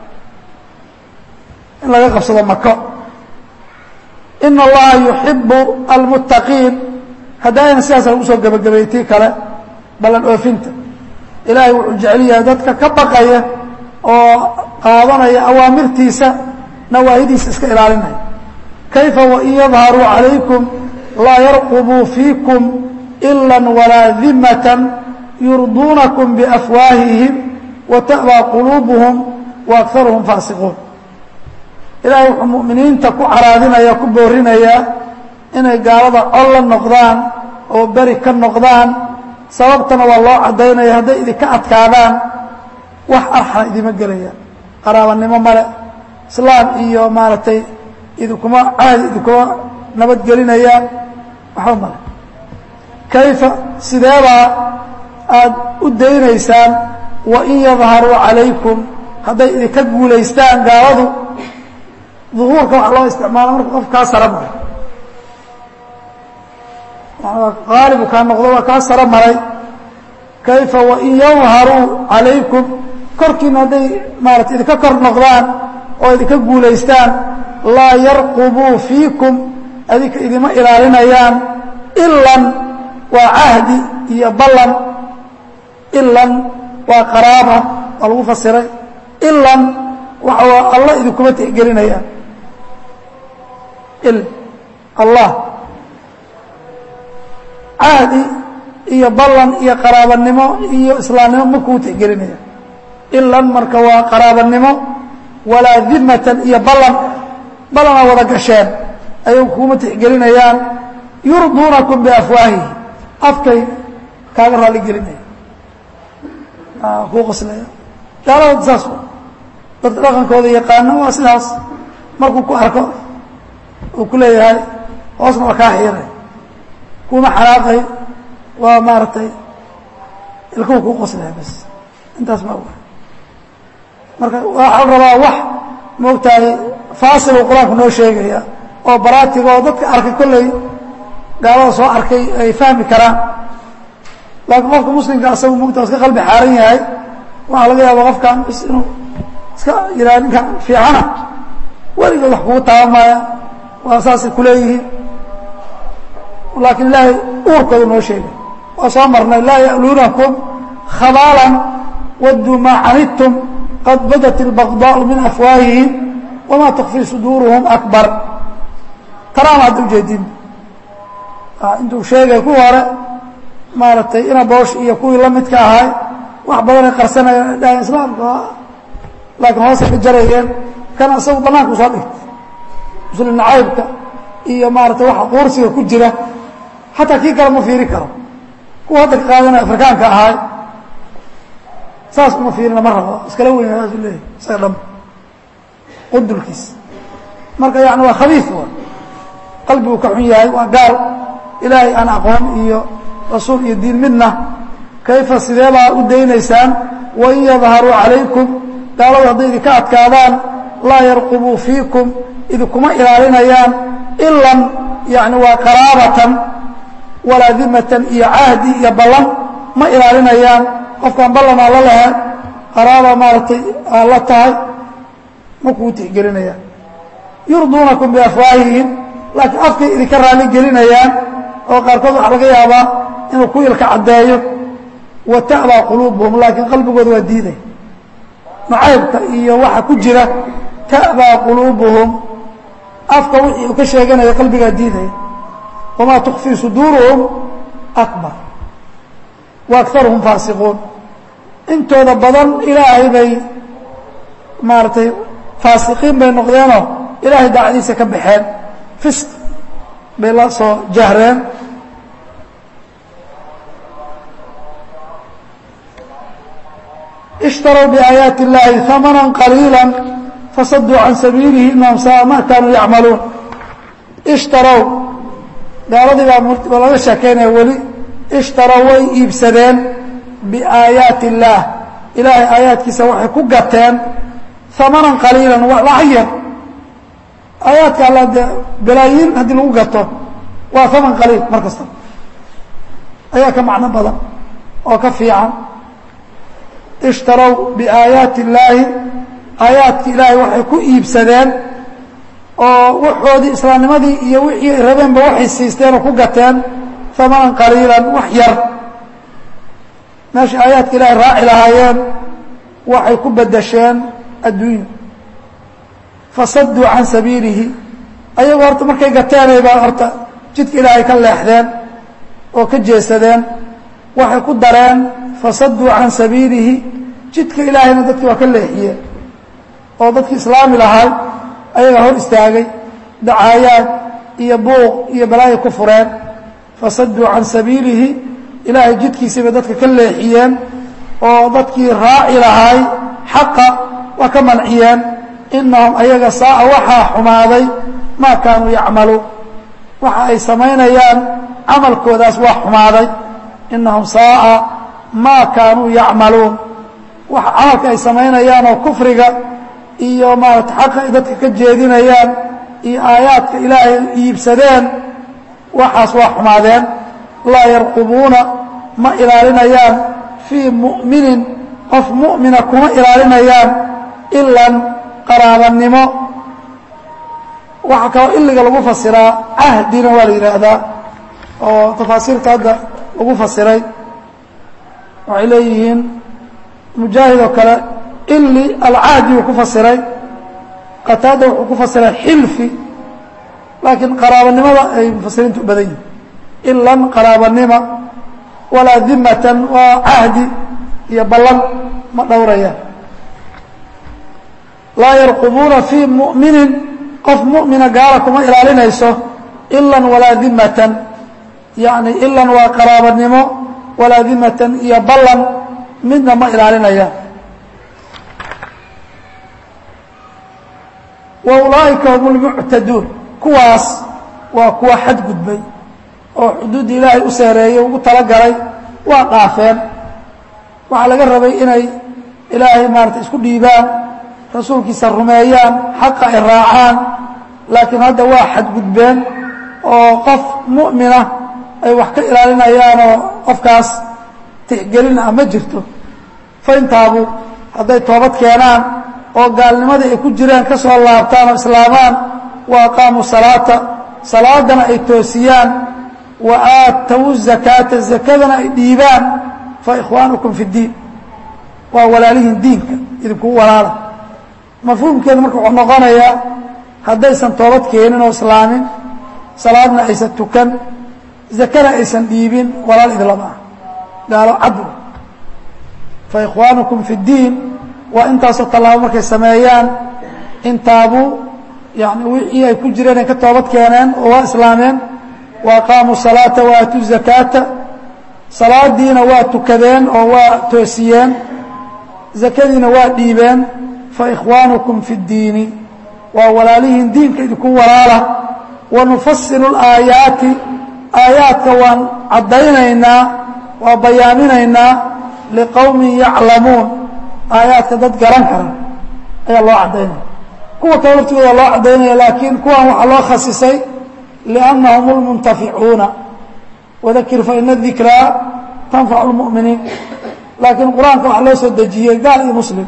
in laga qabsado mako in allaha yuxibu almuttaqiin haddaayna sidaas lagu soo gebagabeeyey tii kale ballan oofinta ilaahay wuxuu jecel yahay dadka ka baqaya oo qaadanaya awaamirtiisa nawaahidiisa iska ilaalinaya kayfa wain yadharuu calaykum laa yarqubuu fiikum ila walaa dimatan yurduunakum biafwaahihim wata'baa quluubuhum wa akaruhum faasiquun ilaahay wuxuu mu'miniinta ku caraadinaya ku boorinayaa inay gaalada col la noqdaan oo beri ka noqdaan sababtana waa loo caddaynaya hadday idinka adkaadaan wax arxana idima gelaya qaraabanimo male islaam iyo maaragtay idinkuma caadi idinkuma nabadgelinayaan waxba male kayfa sideebaa aada u daynaysaan wain yadharuu calaykum hadday idinka guulaystaan gaaladu duhuurka waxa loo isticmaala marka qof kaa sara maray qaalibu kaa noqdo waa kaa saro maray kayfa wain yadharuu calaykum korkiina hadday maarata idinka kor noqdaan oo idinka guulaystaan laa yarqubuu fiikum adinka idima ilaalinayaan ilan waa cahdi iyo ballan ilan waa qaraaba waa lagu fasiray ilan waxa alla idinkuma tixgelinayaan il allah cahdi iyo ballan iyo qaraabanimo iyo islaamnimo ma kuu tixgelinaya ilan marka waa qaraabanimo walaa dimatan iyo ballan ballana wada gasheen ayay kuuma tixgelinayaan yurduunakum biafwaahihi afkay kaaga raali gelinaya kuu qoslaya gaalada saas dadka dhaqankooda yaqaano waa sidaas markuu ku arko uu ku leeyahay hoosna waa kaa xiiray kuma xanaaqay waa maaragtay ilkuhu kuu qoslaya bas intaas ma oga marka waxaa la rabaa wax moogtahay faasil uu qur-aanku noo sheegaya oo baraatiga oo dadka arkay kolley gaalada soo arkay ay fahmi karaan laakiin qofka muslimka asagu mogta iska qalbi xaaran yahay waxaa laga yaaba qofkan bis inuu iska yiraa ninkan fiicana weligood wax kugu taaban maaya waa saasay kuleeyihiin laakiin ilaahay uurkooda noo sheegay waa soo marnay laa ya'luunakum khabaalan wadduu maa canidtum qad badat اlbaqdaau min afwaahihim wamaa tukfii suduuruhum akbar tanaama hadda ujeedin intuu sheegay kuwii hore maaragtay ina boosh iyo kuwii la midka ahay wax badanay qarsanayeen dhahan islaamka laakiin hoosay ka jarayeen kana isagu banaanku soo dhigtay muslim nacaybka iyo maaratay waxa quursiga ku jira xataa kii kale ma fiiri karo kuwa hadda ka qaadanaya afrikaanka ahay saas uma fiirina ma rabo iskala weyna saasu leeyahy isaga dham qundulkiis marka yani waa khabiis wa qalbigu ka xun yahay waa gaal ilaahay aan aqoon iyo rasuul iyo diin midna kayfa sideebaa u daynaysaan wain yadharuu calaykum gaaladu hadday idinka adkaadaan laa yarqubuu fiikum idinkuma ilaalinayaan ilan yani waa qaraabatan walaa dimatan iyo cahdi iyo ballan ma ilaalinayaan qofkaan ballanaa la lahayn qaraaba maaragtay aa la tahay ma kuu tixgelinayaan yurduunakum biafwaahihim laakiin afkay idinka raali gelinayaan oo qaarkood waxaa laga yaabaa inuu ku ilka caddeeyo wa ta'baa quluubuhum laakiin qalbigooda waa diiday nacaybka iyo waxa ku jira ta'baa quluubuhum afka wixii uu ka sheeganaya qalbigaa diidaya wamaa tukfii suduuruhum akbar wa akaruhum faasiquun intooda badan ilaahay bay maaragtay faasiqiin bay noqdeenoo ilaahay daacdiisa ka baxeen fisq bay la soo jahreen ishtarw بآيaaت الlahi ثمنا قليiلا fasadوu عan sabiilihi inahum saaa ma kaanuu yacmaluun ishtarow gaaladii baa laga sheekeynaya weli ishtarow way iibsadeen biaayaati الlah ilaahay aayaadkiisa waxay ku gateen ثamanan qaliila lacag yar aayaadka alla dee balaayiin haddii lagu gato waa haman qaliil mar kasta ayaa ka macno badan oo ka fiican ishtarow biaayaati illaahi aayaadki ilaahay waxay ku iibsadeen oo waxoodii islaamnimadii iyo wixii ay rabeenba waxay siisteen oo ku gateen hamanan qaliilan wax yar meeshay aayaadka ilaahay raaci lahaayeen waxay ku bedesheen adduunya fasaduu can sabiilihi ayagoo horta markay gateenaybaa horta jidka ilaahay ka leexdeen oo ka jeesadeen waxay ku dareen fasaduu can sabiilihi jidka ilaahayna dadkii waa ka leexiyeen oo dadkii islaami lahay ayagaa hor istaagay dacaayaad iyo buuq iyo balaayo ku fureen fasaduu can sabiilihi ilaahay jidkiisiibay dadka ka leexiyeen oo dadkii raaci lahay xaqa waa ka manciyeen inahum ayaga saa'a waxaa xumaaday maa kaanuu yacmaluun waxa ay samaynayaan camalkoodaas waa xumaaday inahum saa'a maa kaanuu yacmaluun waxa camalka ay samaynayaan oo kufriga iyo maarata xaqa ay dadka ka jeedinayaan iyo aayaadka ilaahay iibsadeen waxaas waa xumaadeen laa yarqubuuna ma ilaalinayaan fii mu'minin qof mu'mina kuma ilaalinayaan ilan qaraabanimo waxaa kaloo iliga lagu fasiraa cahdina waa la yidhaahdaa oo tafaasiirta hadda lagu fasiray waxay leeyihiin mujaahid oo kale ili alcahdi uu ku fasiray qataada wuxuu ku fasiray xilfi laakiin qaraabanimada ay mufasiriintu u badan yihin ilan qaraabanima walaa dimatan waa cahdi iyo ballan ma dhowrayaan laa yarqubuuna fii mu'minin qof mu'mina gaala kuma ilaalinayso ilan walaa dimatan yani ilan waa qaraabanimo walaa dimatan iyo ballan midna ma ilaalinayaan wa ulaa'ika hum lmuctaduun kuwaas waa kuwa xadgudbay oo xuduudda ilaahay u seereeyey ugu talagalay waa dhaafeen waxaa laga rabay inay ilaahay maarata isku dhiibaan rasuulkiisa rumeeyaan xaqa ay raacaan laakiin hadda waa xadgudbeen oo qof mu'mina ay wax ka ilaalinayaanoo qofkaas tixgelin ah ma jirto fayntaabu hadday toobad keenaan oo gaalnimadii ay ku jireen ka soo laabtaan oo islaamaan wa aqaamuu salaata salaadana ay toosiyaan wa aatawu zakaata zakadana ay dhiibaan fa ikhwaanukum fi ddiin waa walaalihiin diinka idinkugu walaala mafhuumkeedu marka wuxuu noqonayaa haddaysan toobad keenin oo islaamin salaadna aysan tukan zakana aysan dhiibin walaal idlama ah gaalo cadw fa ikhwaanukum fi ddiin waa intaasoo tallaabo markay sameeyaan intaabuu yani wixii ay ku jireen ay ka toobad keeneen oo waa islaameen wa aqaamuu salaata wa aatuu zakaata salaadiina waa tukadeen oo waa toosiyeen zakadiina waa dhiibeen fa ikhwaanukum fi ddiini waa walaalihiin diinka idinku walaala wa nufasilu laayaati aayaadka waan caddaynaynaa waa bayaaminaynaa liqowmin yaclamuun aayaadka dad garan kara ayaa loo caddaynaya kuwa kale laftigooda loo caddaynaya laakiin kuwan waxaa loo khasisay liannahum lmuntaficuuna wadakir faina dikraa tanfacu lmu'miniin laakiin qur-aanka waxaa loo soo dejiyey gaal iyo muslim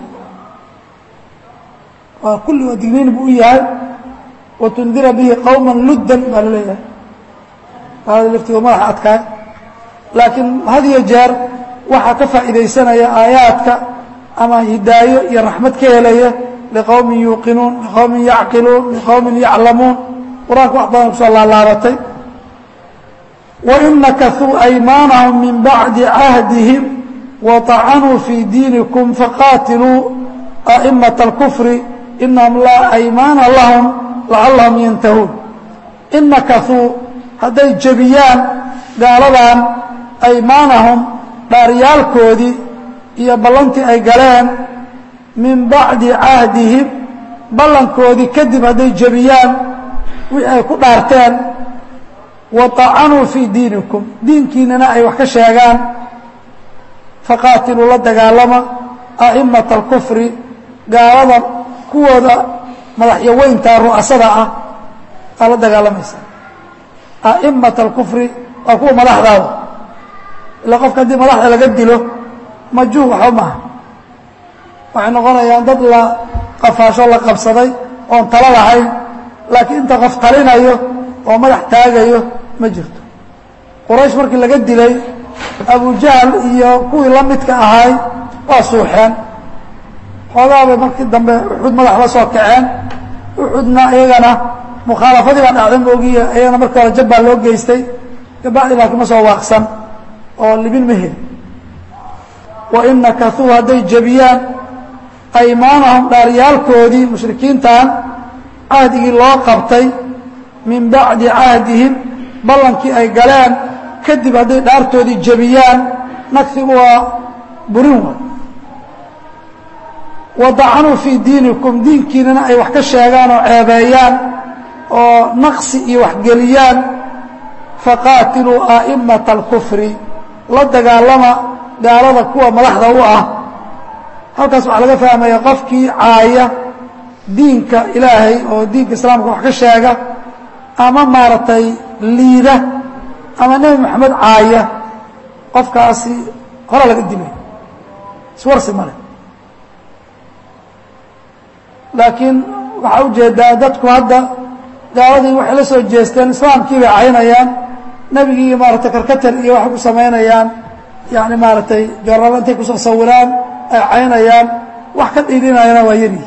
waa kulli waa digniin buu u yahay watundira bihi qowma luddan baa la leeyahay aalada laftigood madaxa adkaay laakiin had iyo jeer waxaa ka faa'iidaysanaya aayaadka ama hidaayo iyo raxmad ka helaya liqowmin yuuqinuun liqowmin yacqiluun liqowmin yaclamuun qur-aanka wax badan kusoo laalaabatay wain nakasuu aymaanahum min bacdi cahdihim waطacanuu fii diinikum faqaatiluu a'imaة اlkufri inahum laa aymaana lahum lacallahum yantahuun in nakasuu hadday jebiyaan gaaladan aymaanahum dhaaryaalkoodii iyo ballantii ay galeen min bacdi cahdihim ballankoodii kadib hadday jebiyaan wixii ay ku dhaarteen waطacanuu fii diinikum diinkiinana ay wax ka sheegaan faqaatiluu la dagaalama a'imaةa اlkufri gaalada kuwooda madaxyaweynta ru'asada ah aa la dagaalamaysa a'imaةa اlkufri waa kuwa madaxdaada ila qofka haddii madaxda laga dilo majuh waxba maaha waxay noqonayaan dad la qafaasho la qabsaday oon talo lahayn laakiin inta qof talinayo oo madax taagayo ma jirto quraysh markii laga dilay abujahl iyo kuwii la midka ahay waa suuxeen xoogaabay markii dambe uxud madax la soo kaceen uxudna iyagana mukhaalafadii baa dhacday moogiya iyagana markii hore jabbaa loo geystay gabacdi laakiin ma soo waaqsan oo libin ma heli wain nakasuu hadday jebiyaan aymaanahum dhaaryaalkoodii mushrikiintan cahdigii loo qabtay min bacdi cahdihim ballankii ay galeen kadib hadday dhaartoodii jebiyaan nagsigu waa burin waay wadacanuu fii diinikum diinkiinana ay wax ka sheegaan oo ceebeeyaan oo naqsi iyo waxgeliyaan faqaatiluu a'immata alkufri la dagaalama gaalada kuwa madaxda u ah halkaas waxaa laga fahmaya qofkii caaya diinka ilaahay oo diinka islaamka wax ka sheega ama maaragtay liida ama nebi moxamed caaya qofkaasi hore laga dilay iswarsi male laakiin waxaa ujeedaa dadku hadda gaaladii waxay la soo jeesteen islaamkii bay caynayaan nebigii maaragtay karkatar iyo waxay ku samaynayaan yani maaragtay jararo intay kusoo sawiraan ay caynayaan wax ka dhiirinayana waa yari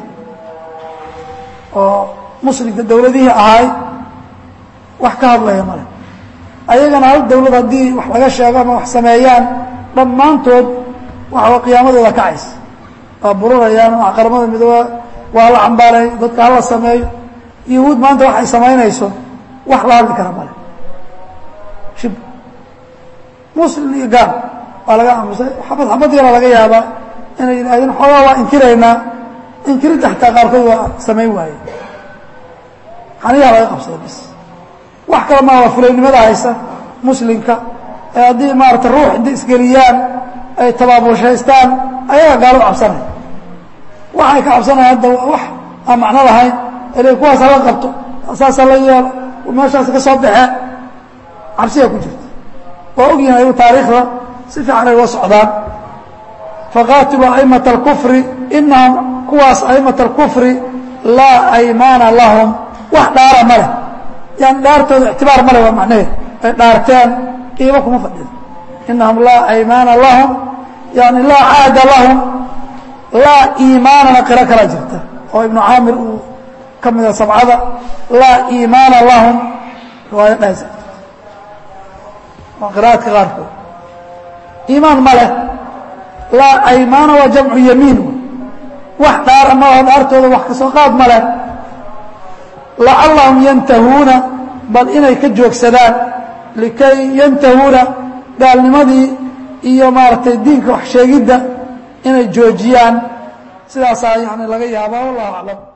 oo muslimka dawladihii ahay wax ka hadlaya male ayagana hal dawlad haddii wax laga sheego ama wax sameeyaan dhammaantood waxaa qiyaamadooda kacaysa waa burinayaan waa qaramada midooba waa la cambaaray dadka hala sameeyo yahuud maanta waxay samaynayso wax la hadli kara male shib muslim iyo gaal waa laga aamusay xabad xabad yara laga yaabaa inay yidhahdeen xoogaa waa inkiraynaa inkiridda xataa qaarkood waa samayn waaye xaniyaa laga qabsaday bis wax kale maa waa fulaynimada haysa muslimka ee haddii maarata ruux inta isgeliyaan ay tabaabulshaystaan ayaga gaalo cabsanaya waxay ka cabsanayaan hadda wax aan macno lahayn ele kuwaas hala qabto saasa la yeelo meeshaas ka soo baxee cabsiyaa ku jirta waa ogyihin ayagu taariikhda si fiican ay uga socdaan faqaatiluu aimata alkufri inahum kuwaas aimata alkufri laa aymaana lahum wax dhaara ma leh yani dhaartooda ictibaar ma leh waa macnaheed ay dhaarteen qiimo kuma fadhido inahum laa aymaana lahum yani laa caada lahum laa iimaanana qiro kala jirta oo ibnu caamir uu ka mida sabcada laa iimaana lahum riwaaya dhahaysa waa qira'aadka qaarkood iimaan ma leh laa aymaana waa jamcu yamiin wax dhaara ma laho dhaartooda wax kasoo qaad ma leh lacallahum yantahuuna bal inay ka joogsadaan likay yantahuuna gaalnimadii iyo maaragtay diinka wax sheegidda inay joojiyaan sidaasaa yani laga yaabaa wallahu aclam